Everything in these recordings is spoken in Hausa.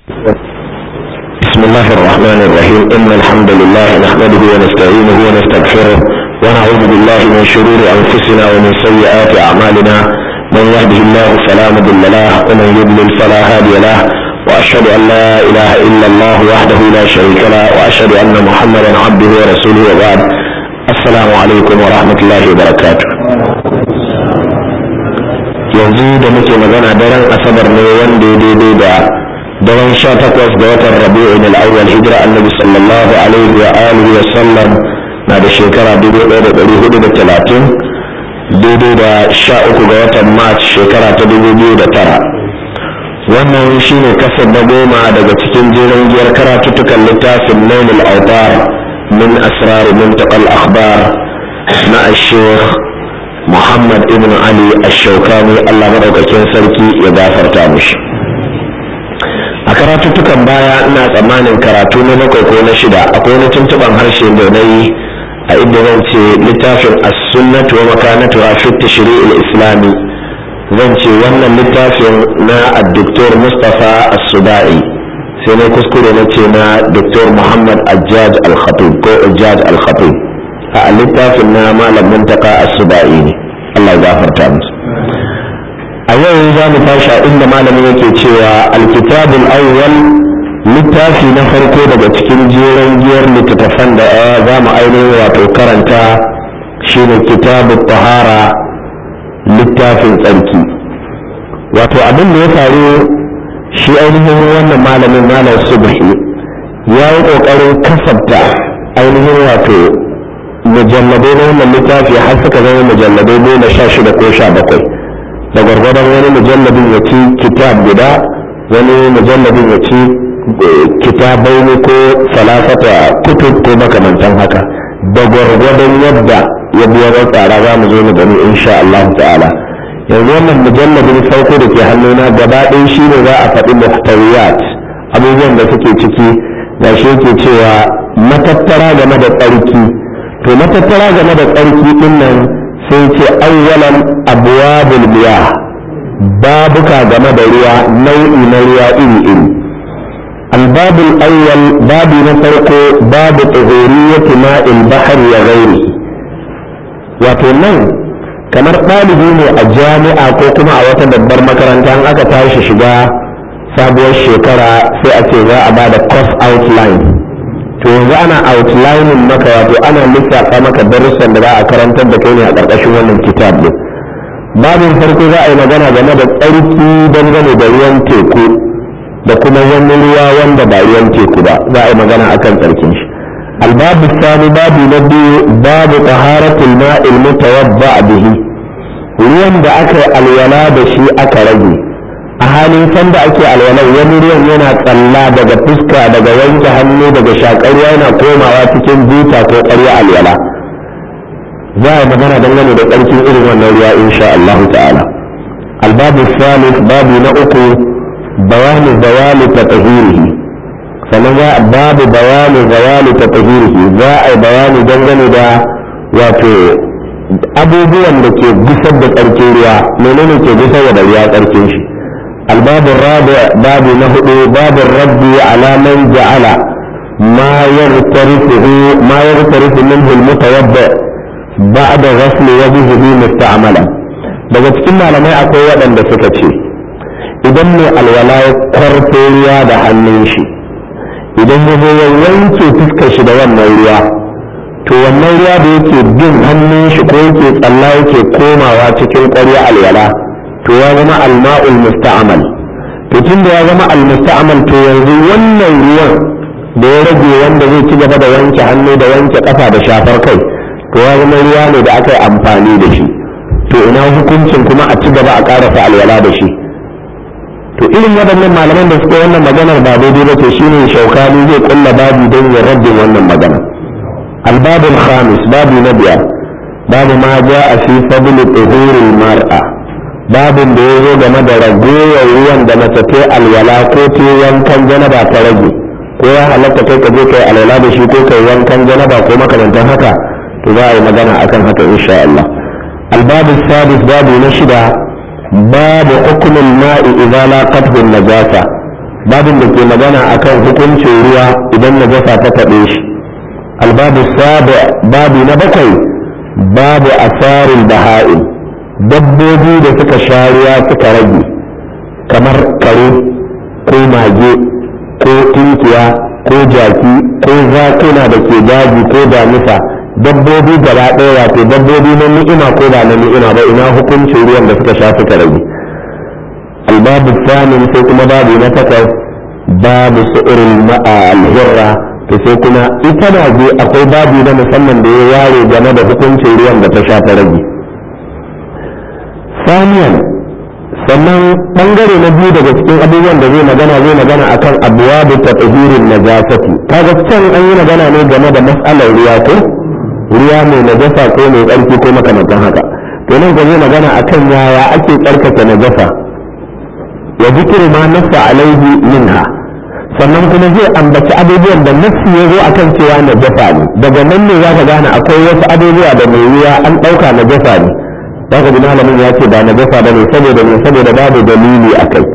بسم الله الرحمن الرحيم إن الحمد لله نحمده ونستعينه ونستغفره ونعوذ بالله من شرور أنفسنا ومن سيئات أعمالنا من يهده الله فلا مضل له ومن يضلل فلا هادي له وأشهد أن لا إله إلا الله وحده لا شريك له وأشهد أن محمدا عبده ورسوله وبعد السلام عليكم ورحمة الله وبركاته yanzu da muke magana daren asabar ne wanda ya daidai da daren sha takwas ga watan rabi'in al'awwal hijira annabi sallallahu alaihi wa alihi wa sallam na da shekara dubu ɗaya da ɗari hudu da talatin daidai da sha uku ga watan march shekara ta dubu biyu da tara wannan shine kasar na goma daga cikin jerin giyar karatuttukan littafin nailul autar min asrar muntaqal akhbar na ashekh muhammad ibn ali ash-shawkani allah madaukakin sarki ya gafarta mushi a karatuttukan baya ina tsammanin karatu na bakwai ko na shida akwai wani tuntuban harshe da na yi a inda zan ce littafin as-sunnatu wa makanatu fi tashri'il islami zan ce wannan littafin na ad-doktor Mustapha as-Subai sai na kuskure na ce na Dr. Muhammad Ajaj al-Khatib ko Ajaj al-Khatib a littafin na malam Muntaka as-Subai ne Allah ya gafarta musu a yau za mu tashi inda malamin yake cewa alkitabul awwal littafi na farko daga cikin jeren giyar littattafan da za mu ainihin wato karanta shine kitabul tahara littafin tsarki wato abin da ya faru shi ainihin wannan malamin malam subhi ya yi ƙoƙarin kasabta ainihin wato mujalladai na wannan littafi har suka zama mujalladai goma sha shida ko sha bakwai da gwargwadon wani mujalladin ya ci kitab guda wani mujalladin ya ci kitabai ne ko falafata kutub ko makamantan haka da gwargwadon yadda ya biya tsara za mu zo mu gani insha Allah ta'ala yanzu wannan mujalladin farko da ke hannuna gaba ɗaya shi ne za a faɗi muhtawiyat abubuwan da suke ciki ga shi yake cewa matattara game da tsarki to matattara game da tsarki ɗin nan sai ce awwalan abwabul miyah babuka game da ruwa nau'i na ruwa iri iri الباب الأول باب نفرق باب طهورية ماء البحر وغيره وتنن kamar ɗalibi ne a jami'a ko kuma a wata babbar makaranta an aka tashi shiga sabuwar shekara sai a ce za a ba da course outline to yanzu ana outlining maka wato ana lissafa maka darussan da za a karantar da kai ne a ƙarƙashin wannan kitab din babin farko za a yi magana game da tsarki dangane da ruwan teku da kuma wani ruwa wanda ba ruwan teku ba za a yi magana akan tsarkin shi albabu sani babu na biyu babu taharatul ma'il mutawadda bihi ruwan da aka yi alwala da shi aka rage a halin sanda ake alwala wani ruwan yana tsalla daga fuska daga wanke hannu daga shakar yana komawa cikin buta ko ƙarya alwala za a yi magana dangane da tsarkin irin wannan ruwa insha Allah ta'ala albabu salis babu na uku bayanu zawali ta tahirihi sannan za babu bayanu zawali ta tahirihi za a yi bayani dangane da wato abubuwan da ke gusar da tsarkin ruwa menene ke gusar da ruwa tsarkin shi الباب الرابع باب نهض باب الرد على من جعل ما يغترفه ما يغترف منه المتوضع بعد غسل وجهه مستعملا daga cikin malamai akwai waɗanda suka ce idan mai alwala ya kwarto ruwa da hannun shi idan ya zo ya wanke fuskar shi da wannan ruwa to wannan ruwa da yake bin hannun shi ko yake tsalla yake komawa cikin ƙwarya alwala to ya zama alma'ul musta'amal to tun da ya zama almusta'amal to yanzu wannan ruwan da ya rage wanda zai ci gaba da wanke hannu da wanke kafa da shafar kai to ya zama ruwa ne da aka yi amfani da shi to ina hukuncin kuma a ci gaba a karasa alwala da shi to irin waɗannan malaman da suka wannan maganar ba daidai ba ce shine shaukani zai kulla babu don ya rabbin wannan magana albabul khamis babu na biyar babu ma ja'a fi fadl tuhuril mar'a babin da ya zo game da ragowar ruwan da mace ta alwala ko ta wankan janaba ta rage ko ya halatta kai ka je kai alwala da shi ko kai wankan janaba ko makamantan haka to za a yi magana akan haka insha Allah albabu sadis babu na shida babu hukumin ma'i idza laqathu najasa babin da ke magana akan hukuncin ruwa idan najasa ta taɓe shi albabu sabi babu na bakwai babu asarin baha'in dabbobi da suka sha ruwa suka rage kamar kare ko mage ko tunkiya ko jaki ko zakuna da ke daji ko damisa dabbobi gaba ɗaya wato dabbobi na ni'ima ko ba na ni'ima ba ina hukuncin ruwan da suka sha suka rage albabu samin sai kuma babu na takwas babu su'urin alhirra to sai kuma ita na je akwai babu na musamman da ya ware game da hukuncin ruwan da ta sha ta rage saniyan sannan bangare na biyu daga cikin abubuwan da zai magana zai magana akan abuwa da tatahirin najasati kaga can an yi magana ne game da mas'alar ruwa ko ruwa mai najasa ko mai tsarki ko makamantan haka to nan zai magana akan yaya ake tsarkake najasa ya zikiru ma nassa alaihi minha sannan kuma zai ambaci abubuwan da nassi ya zo akan cewa najasa ne daga nan ne za ka gane akwai wasu abubuwa da mai ruwa an ɗauka najasa ne za ka ji malamin ya ce ba najasa ba ne saboda ne saboda babu dalili a kai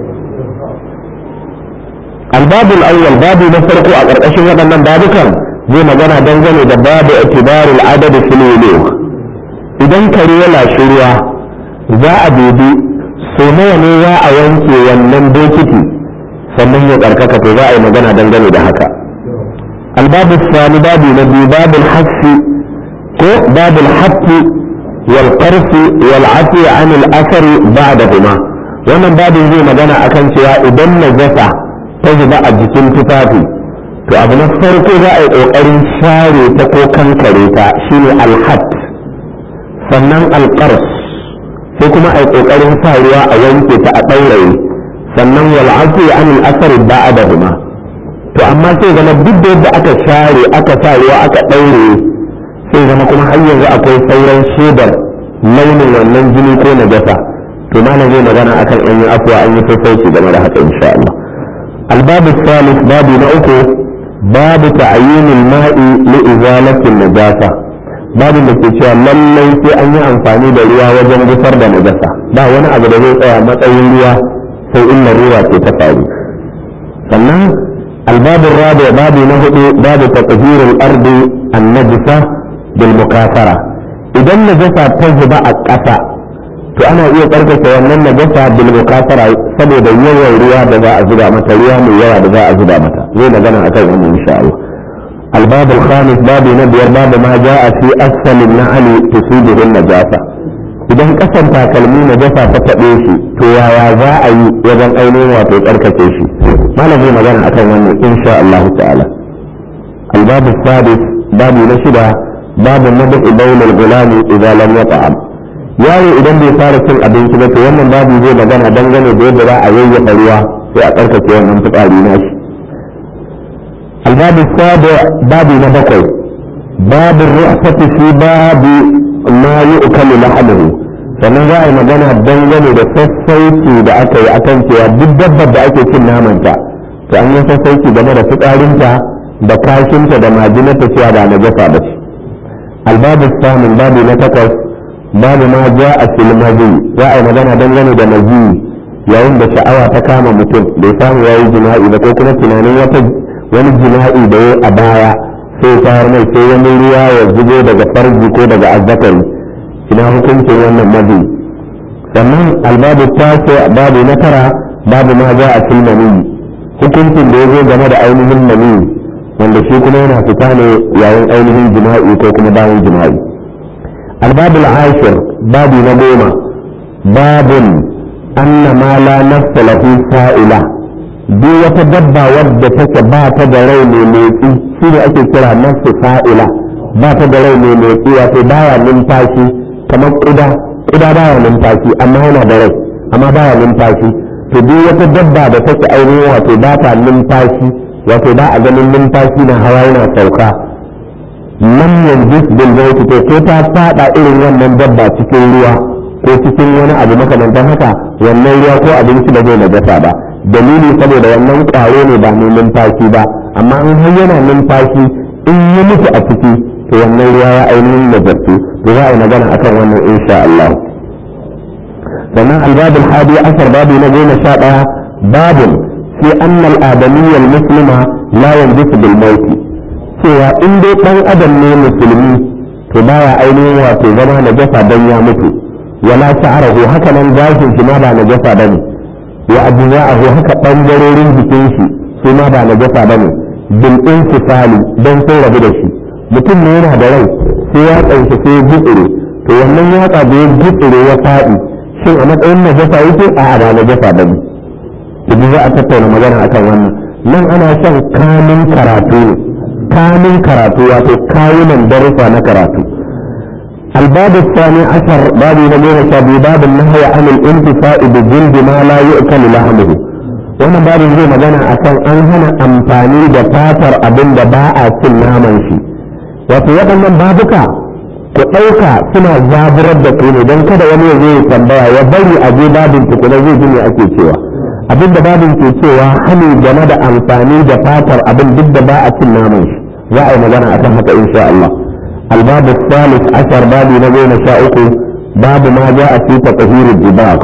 albabul awwal babu na farko a ƙarƙashin waɗannan babukan zai magana dangane da babu itibarul adadi fil idan kare ya lashi ruwa za a dubi so nawa ne za a wanke wannan bokiti sannan ya tsarkaka to za a yi magana dangane da haka albabu sani babu na biyu babul hassi ko babul haqqi wal qarfi wal afi an al athari ba'dahuma wannan babin zai magana akan cewa idan najasa ta zuba a jikin tufafi to abu na farko za a yi kokarin share ta ko kankare ta shine al sannan al sai kuma a yi ƙoƙarin sa ruwa a wanke ta a ɗauraye sannan wal afi an al asari ba'dahuma to amma sai zama duk da yadda aka share aka sa ruwa aka ɗaure sai zama kuma har yanzu akwai sauran shaidar launin wannan jini ko najasa to malam zai magana akan an yi afuwa an yi sassauci game da haka insha Allah الباب الثالث باب نأكو باب تعيين الماء لإزالة النجاسة babin da ke cewa lallai sai an yi amfani da ruwa wajen gusar da najasa ba wani abu da zai tsaya matsayin ruwa sai in ruwa ce ta faru sannan albabin rabi babu na hudu babu tatahirul ardi an najisa bil mukasara idan najasa ta zuba a ƙasa to ana iya tsarkake wannan najasa bil mukasara saboda yawan ruwa da za a zuba mata ruwa mai yawa da za a zuba mata zai magana akan wannan insha Allah الباب الخامس باب نبير باب ما جاء في أسفل النعل تصيبه النجاسة idan kasan takalmi na jasa ta taɓe shi to yaya za a yi wajen ainihin wato tsarkake shi malam zai magana akan wannan insha Allah ta'ala albabu sadis babu na shida babu nabi bainal gulami idan lam yata'am yaro idan bai fara cin abinci ba to wannan babu zai magana dangane da yadda za a yayyafa ruwa sai a tsarkake wannan fitsari na shi الباب السابع باب نبقي باب الرأفة في باب ما يؤكل لحمه sannan za a yi magana dangane da sassauci da aka yi akan cewa duk dabbar da ake cin namanta to an yi sassauci game da fitsarinta da kashinta da majinata cewa ba na gasa ba ce albabu samun babu na takwas babu ma ja a filmazi za a yi magana dangane da mazi yayin da sha'awa ta kama mutum bai samu ya yi jima'i ba ko kuma tunanin wata wani jima'i da ya a baya sai tayar mai sai wani ruwa ya zubo daga farji ko daga azzakari ina hukuncin wannan mazi sannan albabu tace babu na tara babu ma za a fil mani hukuncin da ya zo game da ainihin mani wanda shi kuma yana fita ne yayin ainihin jima'i ko kuma bayan jima'i albabu ashir babu na goma babun anna ma la nafsa lahu fa'ila duk wata dabba wadda take ba ta da rai mai motsi shi ne ake kira nafsu fa'ila ba ta da rai mai motsi wato baya numfashi kamar ƙuda ƙuda baya numfashi amma yana da rai amma baya numfashi to duk wata dabba da take ainihin wato ba ta numfashi wato ba a ganin numfashi na hawa yana sauka nan yanzu bil mauti to ko ta fada irin wannan dabba cikin ruwa ko cikin wani abu makamantan haka wannan ruwa ko abinci ba zai najasa ba dalili saboda wannan ƙwaro ne ba mai numfashi ba amma in har yana numfashi in yi mutu a ciki to wannan ruwa ya ainihin najartu to za a yi magana akan wannan insha Allah sannan albabul hadi asar babu na goma sha ɗaya babun fi anna al-adamiyya al-muslima la yanjisu bil maut cewa in dai dan adam ne musulmi to baya ainihin wato zama najasa dan ya mutu wala sha'arahu haka nan gashin shi ma ba najasa bane wa ajza'ahu haka bangarorin jikin shi su ma ba najasa bane bil infisali dan sun rabu da shi mutum ne yana da rai sai ya tsanci sai gutsure to wannan yatsa da ya gutsure ya faɗi shin a matsayin najasa yake a ba najasa bane idan za a tattauna magana akan wannan nan ana shan kamin karatu ne kamin karatu wato kawunan darussa na karatu الباب الثاني عشر باب نبينا شابي باب النهي عن الانتفاع بجلد ما لا يؤكل لحمه wannan babin zai magana akan an hana amfani da fatar abin da ba a cin naman shi wato waɗannan babuka ku ɗauka suna zaburar da ku ne don kada wani ya zai tambaya ya bari a je babin tukuna zai ji me ake cewa abin da babin ke cewa hani game da amfani da fatar abin duk da ba a cin naman shi za a yi magana akan haka insha Allah الباب الثالث عشر باب نبينا شاءكم باب ما جاء في تطهير الدباغ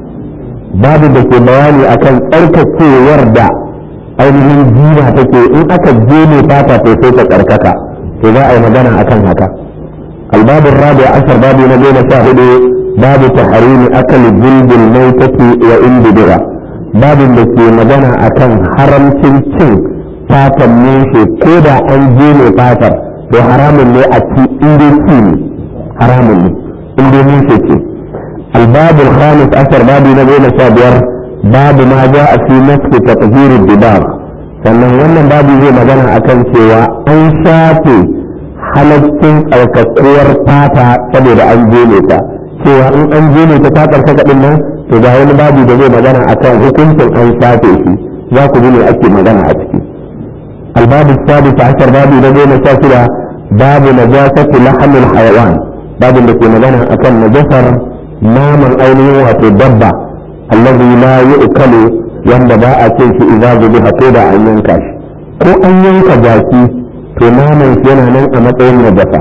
باب da ke bayani akan tsarkakewar da ainihin jina take in aka je ne fata to sai ta tsarkaka to za a yi magana akan haka الباب الرابع عشر باب نبينا شاهد باب تحريم أكل جلد الميتة وإن بدغة باب da ke magana akan haramcin cin fatan mushe ko da an je ne fatar to haramun ne a ci inda ci ne haramun ne inda mushe ce الباب الخامس عشر باب نبينا شابير باب ما جاء في نسك تطهير الدباغ sannan wannan babu zai magana akan cewa an shafe halaccin tsarkakuwar fata saboda an jene ta cewa in an jene ta ta tsarkaka din nan to ga wani babu da zai magana akan hukuncin an shafe shi za ku ji ne ake magana a ciki الباب السادس عشر باب نبينا شاشرة باب نجاسة لحم الحيوان باب التي مدنا أكل نجسر نام الأيني وتدبع الذي لا يؤكل يندبا أكيش إذا ذبح كودا أن ينكش ko an yanka jaki to naman shi yana nan a matsayin najasa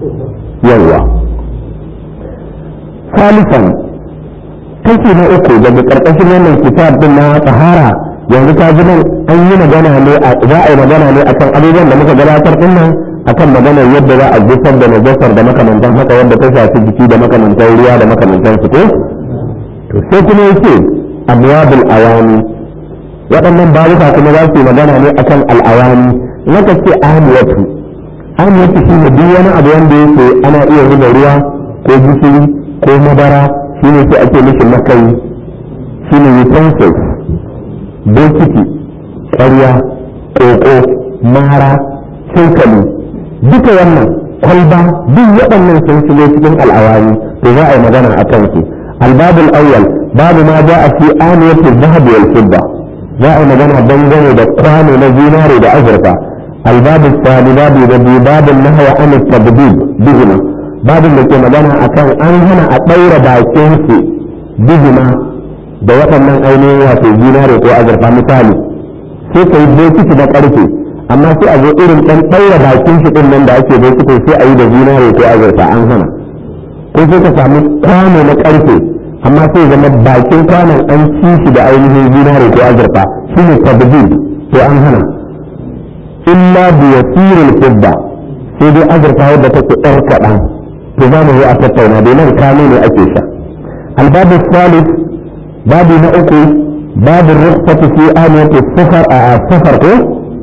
yawa salisan kashi na uku daga karkashin wannan kitab din na tsahara yanzu ta ji nan an yi magana ne a za a yi magana ne akan abubuwan da muka gabatar din nan akan maganar yadda za a gusar da najasar da makamantan haka wanda ta shafi jiki da makamantan ruwa da makamantan su ko to sai kuma yake abwabul awani waɗannan babuka kuma za su yi magana ne akan al'awani naka ce ahmiyatu ahmiyatu shi ne duk wani abu wanda yake ana iya zuba ruwa ko gishiri ko madara shine sai ake mishi makai shine utensils bokiti ƙarya ƙoƙo mara cokali duka wannan kwalba duk waɗannan sun shigo cikin al'awani to za a yi magana a kan su albabul awwal babu ma za a fi aniyatu dhahab wal fidda za a yi magana dangane da kwano na zinare da azurfa albabu sani babu da biyu babin nahwa an tabdid bihima babin da ke magana akan an hana a ɗaura bakin su bihima da waɗannan ainihin wato zinare ko azurfa misali sai ka yi bokiti da ƙarfe amma sai a zo irin ɗan ɗaura bakin shi ɗin nan da ake bokiti sai a yi da zinare ko azurfa an hana ko sai ka samu kwano na ƙarfe amma sai zama bakin kwanon an ci shi da ainihin zinare ko azurfa shi ne tabdil to an hana illa bi yasiril fidda sai dai azurfa wadda take ɗan kaɗan to za mu yi a tattauna dai nan kano ne ake sha albabu salis babu na uku babu rukhsatu fi aniyati safar a safar ko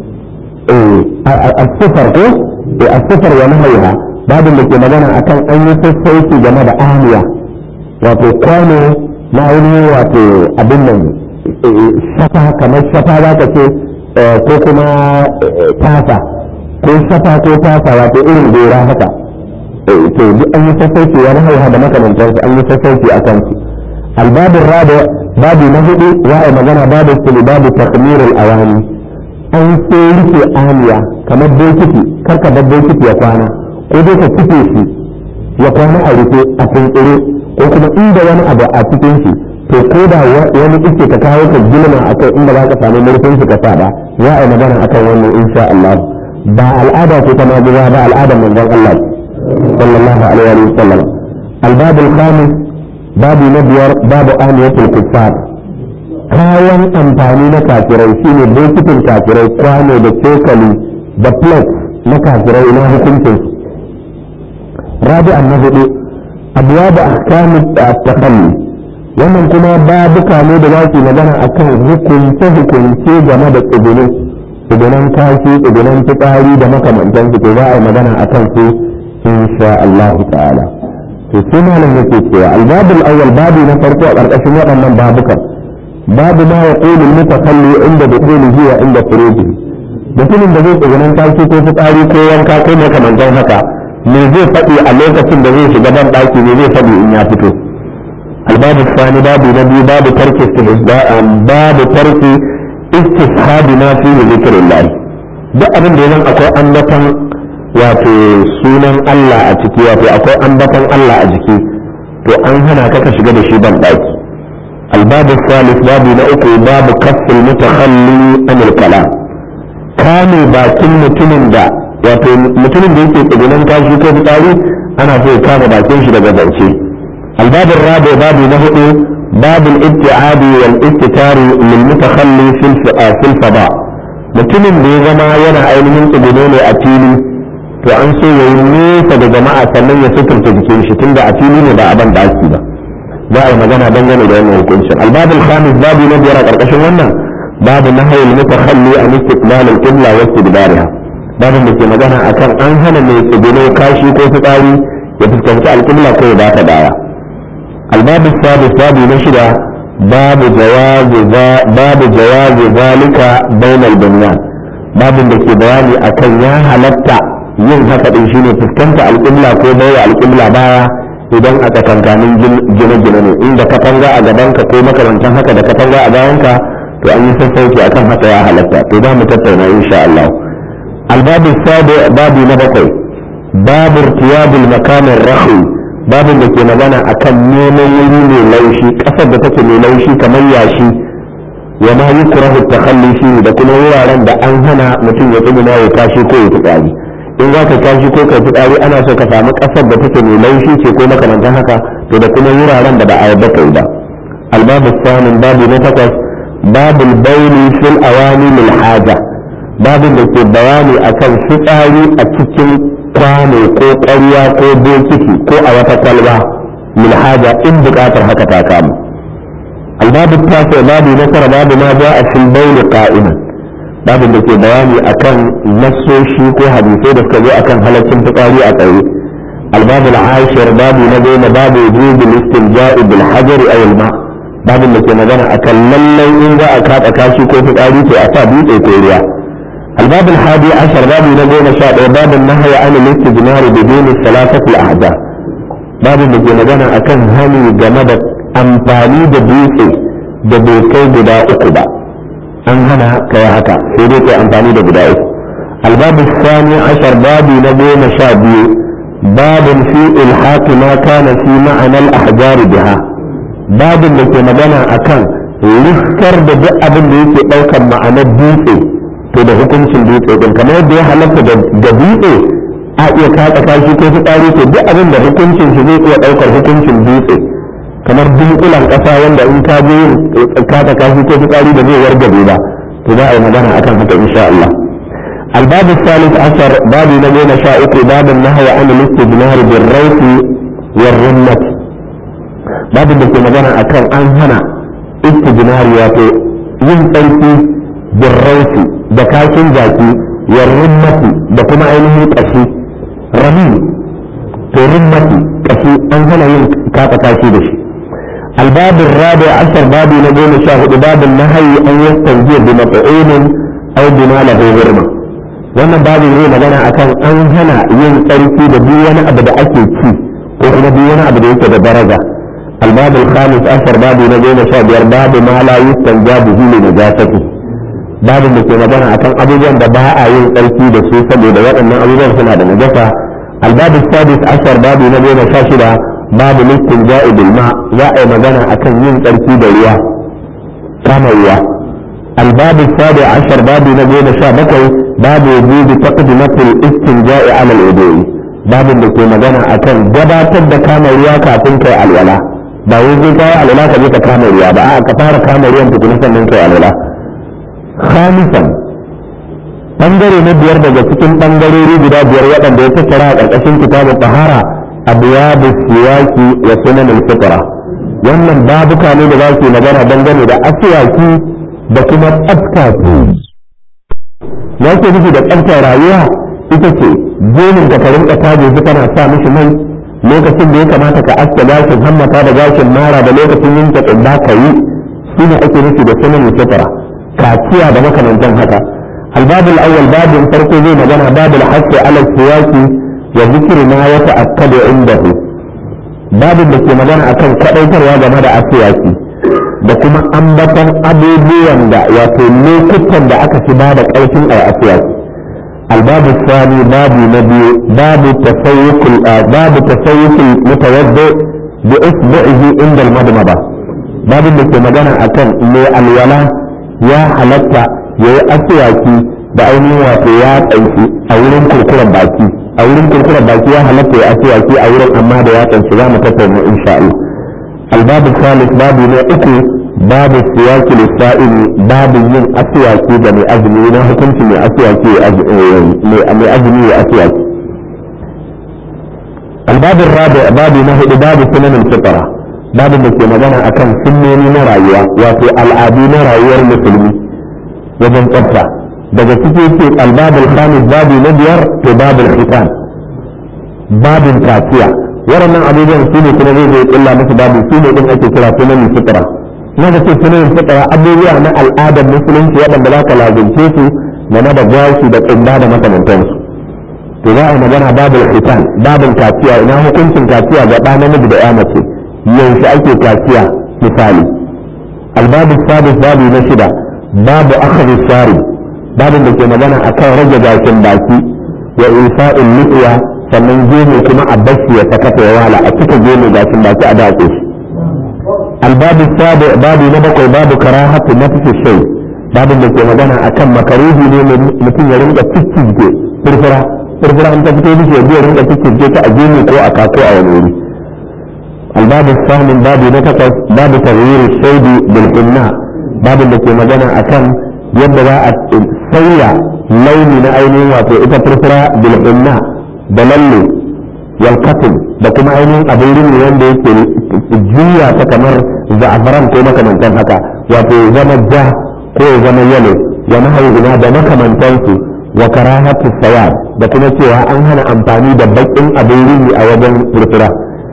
eh safar ko eh safar wa nahyiha babin da ke magana akan an yi sassauci game da aniya wato kwano na ainihin wato abin nan shafa kamar shafa za ka ce ko kuma tasa ko shafa ko tasa wato irin gora haka to duk an yi sassauci wani haiha da makamantarsu an yi sassauci a kansu albabin rada babu na hudu za a magana babu sili babu takmirul awani an sai rike aniya kamar bokiti karka bar bokiti ya kwana ko dai ka cike shi ya kwana a rufe a tuntsire ko kuma inda wani abu a cikin shi to ko da wani iske ka kawo ka gilma a kai inda za ka samu murfin shi ka sa ba za a yi magana akan wannan insha Allah ba al'ada ce ta majiya ba al'adar manzon Allah sallallahu alaihi wa sallam albabul khamis babu na biyar babu aniyatul kuffar kayan amfani na kafirai shine bokitin kafirai kwano da cokali da plate na kafirai na hukuncin rabi'an na hudu abuwa da ahkamu takalli wannan kuma babuka ne da za su magana akan hukunce hukunce game da tsibiri tsibiran kashi tsibiran fitsari da makamantan su to za a yi magana akan su insha Allah ta'ala to sai malam yake cewa albabul awwal babu na farko a ƙarƙashin waɗannan babukan babu ma ya ƙoli mutakalli inda da ƙolihi wa inda furuji mutumin da zai tsibiran kashi ko fitsari ko wanka ko makamantan haka me zai faɗi a lokacin da zai shiga ban ɗaki ne zai faɗi in ya fito albabu sani babu na biyu babu tarki babu tarki istishabi na fi zikrillah duk abin da yanzu akwai ambatan wato sunan Allah a ciki wato akwai ambatan Allah a jiki to an hana ka ka shiga da shi ban ɗaki albabu salis babu na uku babu kafin mutakhalli anil kalam kame bakin mutumin da wato mutumin da yake tsibinan kashi ko fitsari ana so ya kama bakin shi daga zance albabin rabe babu na hudu babul ibtiadi wal istitari lil mutakhalli fil fil fada mutumin da ya zama yana ainihin tsibino ne a fili to an so yayi nesa da jama'a sannan ya suturta jikin shi tunda a fili ne ba a ban daki ba za a yi magana dangane da wannan hukuncin albabul khamis babu na biyar a karkashin wannan babu nahayil mutakhalli an istiqbal al-qibla wa istidbariha babin da ke magana akan an hana mai tsibino kashi ko fitsari ya fuskanci alƙibla ko ya ba ta baya albabu sabis babu na shida babu jawazi babu jawazi zalika bainal bunyan babin da ke bayani akan ya halatta yin haka din shine fuskanta alƙibla ko baiwa alƙibla baya idan a tsakankanin gine-gine ne inda katanga a gabanka ko makamantan haka da katanga a bayanka to an yi sassauci akan haka ya halatta to za mu tattauna insha Allah الباب السابع باب نبقي باب ارتياب المكان الرخي باب da ke magana akan neman wuri mai laushi kasar da take mai laushi kamar yashi wa ma yukrahu takhalli shi da kuma wuraren da an hana mutum ya tsuguna ya kashi ko ya fitsari in za ka kashi ko ka fitsari ana so ka samu kasar da take mai laushi ce ko makamantan haka to da kuma wuraren da ba a yarda kai ba albabu samin babu na takwas babul bauli fil awani lil haja babin da ke bayani akan fitsari a cikin kwano ko ƙwarya ko bokiti ko a wata kwalba min haja in buƙatar haka ta kama albabu tafi babu na tara babu ma ja a fil bauli qa'iman babin da ke bayani akan nassoshi ko hadisai da suka zo akan halaccin fitsari a tsaye albabu al-ashir babu na goma babu wujubul istinja'i bil hajari aw al-ma babin da ke magana akan lallai in za a kaɗa kashi ko fitsari to a sa dutse ko ruwa الباب الحادي عشر باب نقول شاء باب النهي عن الاستجمار بدون الثلاثة الأعداء باب نقول مجانا أكن هني جمد أمفاني دبيسي دبيكي بدا أكبا أن هنا كيهكا سيديك أمفاني دبدا الباب الثاني عشر باب نقول شاء باب في إلحاق ما كان في معنى الأحجار بها باب نقول مجانا أكن لسكر بدأ أبن ديكي أوكا معنى الديسي to da hukuncin dutse din kamar yadda ya halatta da dutse a iya katsa kashi ko fitsari to duk abin da hukuncin shi zai iya daukar hukuncin dutse kamar dunkulan kasa wanda in ka je katsa kashi ko fitsari da zai wargabe ba to za a yi magana akan haka insha Allah الباب الثالث عشر باب نبينا شاء باب النهي عن الاستجمار بالروث والرمة باب da ke magana akan an hana istijmari wato yin tsarki birrausi da kashin jaki wa rimmati da kuma ainihin kashi rami to rimmati kashi an hana yin kafa kashi da shi الباب الرابع عشر باب نقول شاهد باب النهي أن يستنجي بمطعوم أو بما له غرمة wannan babin zai magana akan an hana yin tsarki da duk wani abu da ake ci ko kuma duk wani abu da yake da daraja الباب الخامس عشر باب نقول شاهد باب ما لا يستنجى به لنجاسته babin da ke magana akan abubuwan da ba a yin tsarki da su saboda waɗannan abubuwan suna da najasa albabu sadis ashar babu na goma sha shida babu listin ja'i bil ma za a yi magana akan yin tsarki da ruwa kama ruwa albabu sabi ashar babu na goma sha bakwai babu wujudu taqdimatul istinja'i ala al babin da ke magana akan gabatar da kama ruwa kafin kai alwala ba wai zai kawo alwala ka je ka kama ruwa ba a ka fara kama ruwan tukuna sannan kai alwala khamisan bangare na biyar daga cikin bangarori guda biyar waɗanda ya tattara a ƙarƙashin kitabun tahara abuwabu siyaki wa sunan al-fitra wannan babuka ne da za su magana dangane da asiyaki da kuma tsafta ya ke nufi da tsaftar rayuwa ita ce gemin ka ka rinka taje su kana sa mishi mai lokacin da ya kamata ka aske gashin hammata da gashin mara da lokacin yin ta tsibba ka yi shi ne ake nufi da sunan fitra kaciya da makamantan haka albabul awwal babin farko zai magana babul haqqi ala siyaki wa zikri ma yata'akkadu indahu babin da ke magana akan kadaitarwa game da asiyaki da kuma ambaton abubuwan da wato lokutan da aka fi bada karfin a asiyaki الباب الثاني باب نبي باب تسوق باب تسوق المتوضئ بإصبعه عند المضمضة باب اللي ke magana akan mai alwala ya halatta ya yi aswaki da ainihin wato ya tsanci a wurin kurkuren baki a wurin kurkuren baki ya halatta ya aswaki a wurin amma da ya tsanci za mu tattauna insha Allah الباب الثالث باب ne uku باب السواك للسائل باب yin aswaki da mai azumi na hukunci mai aswaki mai azumi ya aswaki الباب الرابع باب نهد باب سنن الفطرة باب da ke magana akan sunnoni na rayuwa wato al'adu na rayuwar musulmi wajen tsafta daga ciki ce albabul khamis babu na biyar to babul khitan babin kaciya waɗannan abubuwan su ne kuma zai zai illa musu babu su ne din ake kira sunan fitra na da ce sunan fitra abubuwa na al'adar musulunci waɗanda za ka lazimce su game da gashi da tsumba da makamantansu to za a yi magana babul khitan babin kaciya ina hukuncin kaciya ga ɗa namiji da ya mace yaushe ake kaciya misali albabu sabis babu na shida babu akhadhi shari babin da ke magana akan rage gashin baki wa ifa'il liqiya sannan gemu kuma a bashi ya sakata ya wala a cika gemu gashin baki a dace shi albabu sabi babu na bakwai babu karahatu nafsi shay babin da ke magana akan makaruhi ne mutum ya rinka ciccige furfura furfura an ta fito mishi ya biya rinka ciccige ta a gemu ko a kako a wani wuri الباب الثامن باب نتكس باب تغيير الشيب بالحناء باب اللي ke magana akan yadda za a sauya launi na ainihin wato ita furfura bilhinna da lalle yalkatin da kuma ainihin abin rini wanda yake juya ta kamar za'afaran ko makamantan haka wato zama ja ko ya zama yalo wa mahaifina da makamantansu wa karahatu sawad da kuma cewa an hana amfani da bakin abin rini a wajen furfura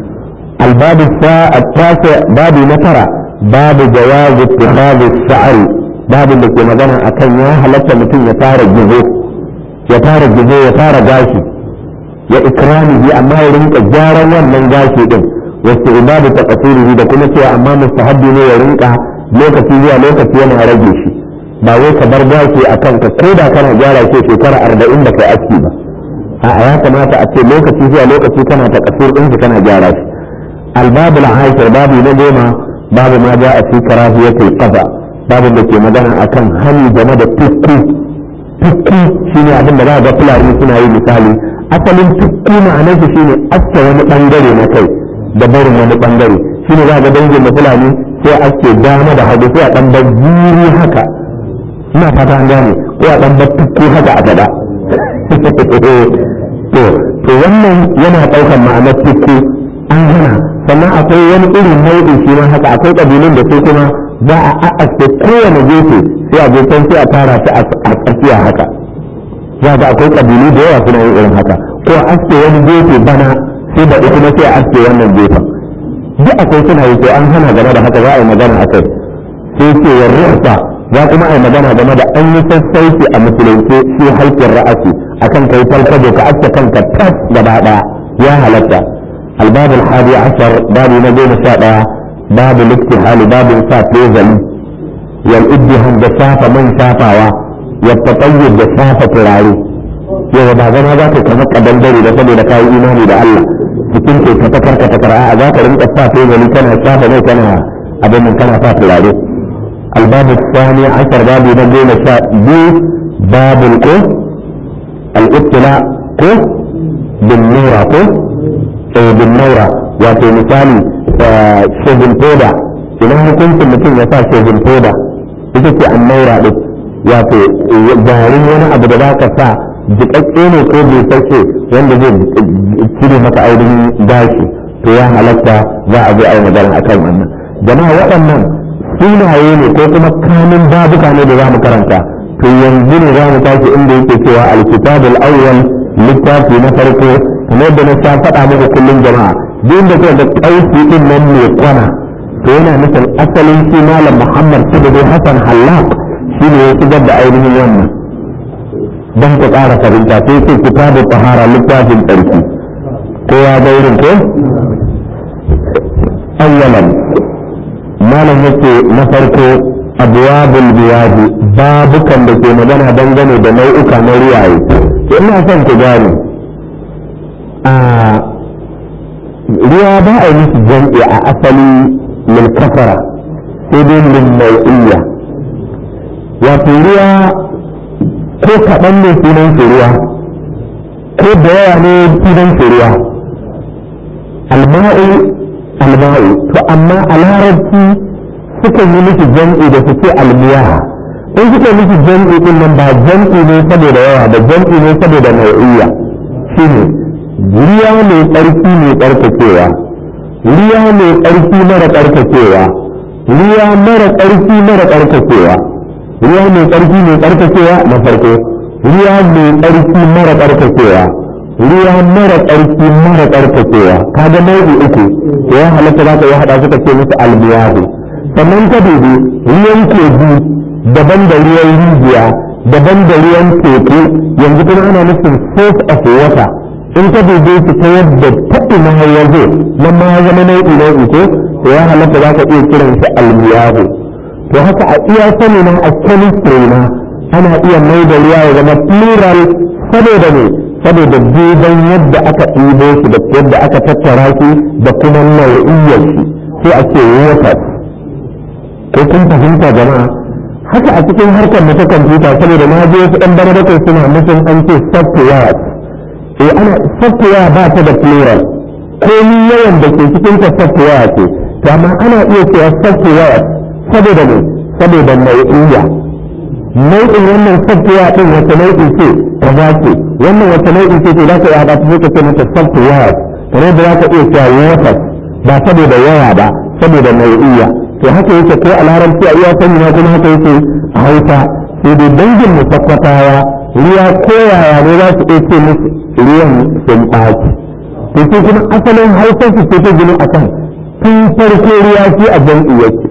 الباب التاسع باب نترى باب جواز اتخاذ الشعر باب اللي ke magana akan ya halatta mutum ya fara gizo ya fara gizo ya fara gashi ya ikramihi amma ya rinka gyaran wannan gashi din wasu ibadu ta kasirihi da kuma cewa amma mustahabbi ne ya rinka lokaci zuwa lokaci yana rage shi ba wai ka bar gashi a kanka ko da kana gyara shi shekara arba'in da kai aski ba a ya kamata a ce lokaci zuwa lokaci kana ta kasir din kana gyara shi الباب العاشر باب نجمة باب ما جاء في كراهية القضاء باب اللي في مدانا أكن هل جمد تكو تكو شيني أبن بقى قفلا سنة أي مثالي أصل تكو معناه شيني أكا ونبنجري نكي دبر ونبنجري شيني بقى دنجي مثلاني sai ake dama da hagu sai a dan bajiri haka ina fata an gane ko a dan battuku haka a gaba to to wannan yana daukar ma'anar tukku an hana sannan akwai wani irin nau'in shi ma haka akwai kabilun da su kuma za a a'aske kowane gefe sai a gefen sai a tara ta a tsakiya haka za ga akwai kabilu da yawa suna yin irin haka ko a aske wani gefe bana sai da kuma sai a aske wannan gefen duk akwai suna yi to an hana game da haka za a yi magana akai sai ce wa ruhsa za kuma a yi magana game da an yi sassauci a musulunci shi halkin ra'asi akan kai falkado ka aske kanka tas gaba daya ya halatta الباب الحادي عشر باب نجوم شاء باب الاكتحال باب صاف يزل والادهم جسافة من شافاوا والتطيب جسافة تراري yau ba zama za ka kama kadan dare da saboda ka yi imani da Allah cikin ke ka takar ka takar a za ka rinka sa gani kana shafa mai kana abin nan kana sa turare albabu sani ashar babu na goma sha biyu babul ko al-ibtila ko bin nura ko bin naura wato misali shegin foda idan hukuncin mutum ya sa shegin foda ita ce an naira ɗin wato garin wani abu da za ka sa jiƙaƙƙe ne ko bai sace wanda zai cire maka ainihin gashi to ya halatta za a zo a yi magana a kan wannan jama'a waɗannan sunaye ne ko kuma kanin babuka ne da za mu karanta to yanzu ne za mu tashi inda yake cewa alkitabul awwal littafi na farko kamar da na sha faɗa muku kullum jama'a duk da kuka ga ƙausi din nan mai kwana to yana nufin asalin shi malam muhammad sibiri hassan hallaq shi ne ya shigar da ainihin wannan don ku ƙara fahimta sai ce kitabu tahara littafin tsarki ko ya ga irin ko awwalan malam yake na farko abwabul biyaji babukan da ke magana dangane da nau'uka na riyaye ina son ku gane a ruwa ba a yi musu jam'i a asali min kafara sai dai min nau'iyya wato ruwa ko kaɗan ne sunan shi ruwa ko da yawa ne sunan shi ruwa alma'u alma'u to amma a larabci suka yi miki jam'i da su ce almiyaha in suka yi miki jam'i din nan ba jam'i ne saboda yawa ba jam'i ne saboda nau'iyya shine ruwa mai tsarki mai tsarkakewa ruwa mai tsarki mara tsarkakewa ruwa mara tsarki mara tsarkakewa ruwa mai tsarki mai tsarkakewa na farko ruwa mai tsarki mara tsarkakewa ruwa mara tsarki mara tsarkakewa kaga nau'i uku to ya halatta za ka yi haɗa suka ce musu almiyahu sannan ka dubi ruwan kogi daban da ruwan rijiya daban da ruwan teku yanzu kuma ana nufin source of water in ka dube su ta yadda taɓi na ya zo nan ma ya zama nau'i nau'i ko to ya halatta za ka iya kiran shi almiyahu to haka a iya sani na a chemistry na ana iya mai da ruwa ya zama plural saboda ne saboda duban yadda aka ɗibo shi da yadda aka tattara shi da kuma nau'iyyar shi sai a ce water ko kun fahimta jama'a haka a cikin harkar mu ta kwamfuta saboda na je wasu ɗan bana bakwai suna nufin an ce software eh ana software ba ta da plural komi yawan da ke cikin ta software ce to amma ana iya cewa software saboda ne saboda nau'iyya nau'in wannan software din wata nau'i ce ta za ce wannan wata nau'i ce za ka iya haɗa ta ka ce mata software kamar da za ka iya cewa water ba saboda yawa ba saboda nau'iyya to haka yake ko a larabci a iya sani na kuma haka yake a hausa sai dai dangin mu tabbatawa ruwa koyaya ne za su iya ce musu ruwan sun ɓaci to sai kuma asalin hausar su ce ta gini a kan tun farko ruwa shi a jam'i yake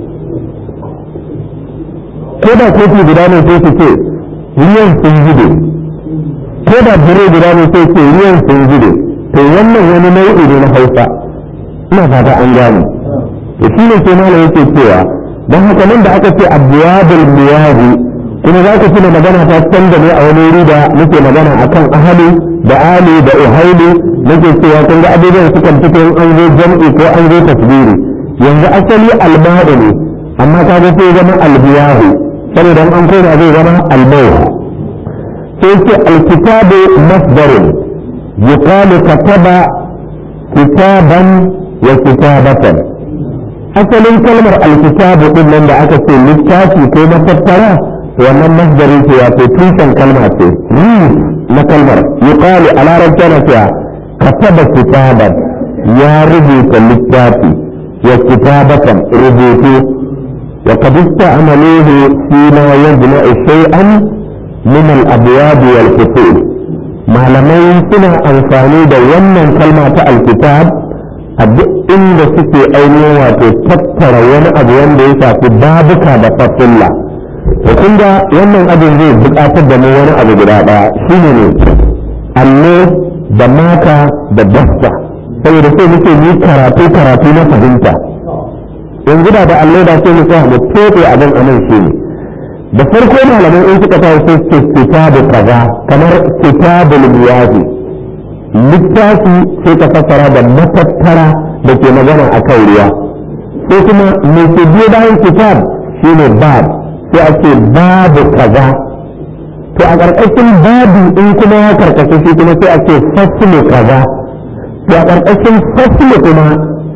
ko da kofi guda ne sai su ce ruwan sun zube ko da bire guda ne sai ce ruwan sun zube to wannan wani nau'i ne na hausa ina fata an gane to shi ne sai malam yake cewa don haka nan da aka ce abwabul miyahi kuma za ka tuna magana ta canza ne a wani wuri da muke magana akan ahali da ali da uhaili nake cewa kun ga abubuwan sukan fito in an zo jam'i ko an zo tasbiri yanzu asali alma'u ne amma ka ga sai zama albiyahu saboda an koma zai zama almawu sai ce alkitabu masdarin yuqalu kataba kitaban wa kitabatan asalin kalmar alkitabu din nan da aka ce littafi ko matattara wannan masdarin ce wato tushen kalma ce na kalmar yuqalu a larabci na cewa kataba kitaban ya rubuta littafi wa kitabatan rubutu wa qad ista'maluhu fi ma yajma'u shay'an min al-abwab wal fusul malamai suna amfani da wannan kalma ta alkitab a duk inda suke ainihin wato tattara wani abu wanda ya shafi babuka da fasulla da kun ga wannan abin zai buƙatar da mu wani abu guda ɗaya shine ne allo da maka da dasta saboda sai muke yi karatu karatu na fahimta yanzu da da allo da sai mu sa mu tofe abin anan shi ne da farko malamai in suka tawo sai ce kitabu kaza kamar kitabul miyahi littafi sai ka fassara da matattara da ke magana a kan ruwa sai kuma mai ke biyo bayan kitab shine bab sai a ce babu kaza to a ƙarƙashin babu in kuma ya karkashe shi kuma sai a ce faslu kaza to a ƙarƙashin faslu kuma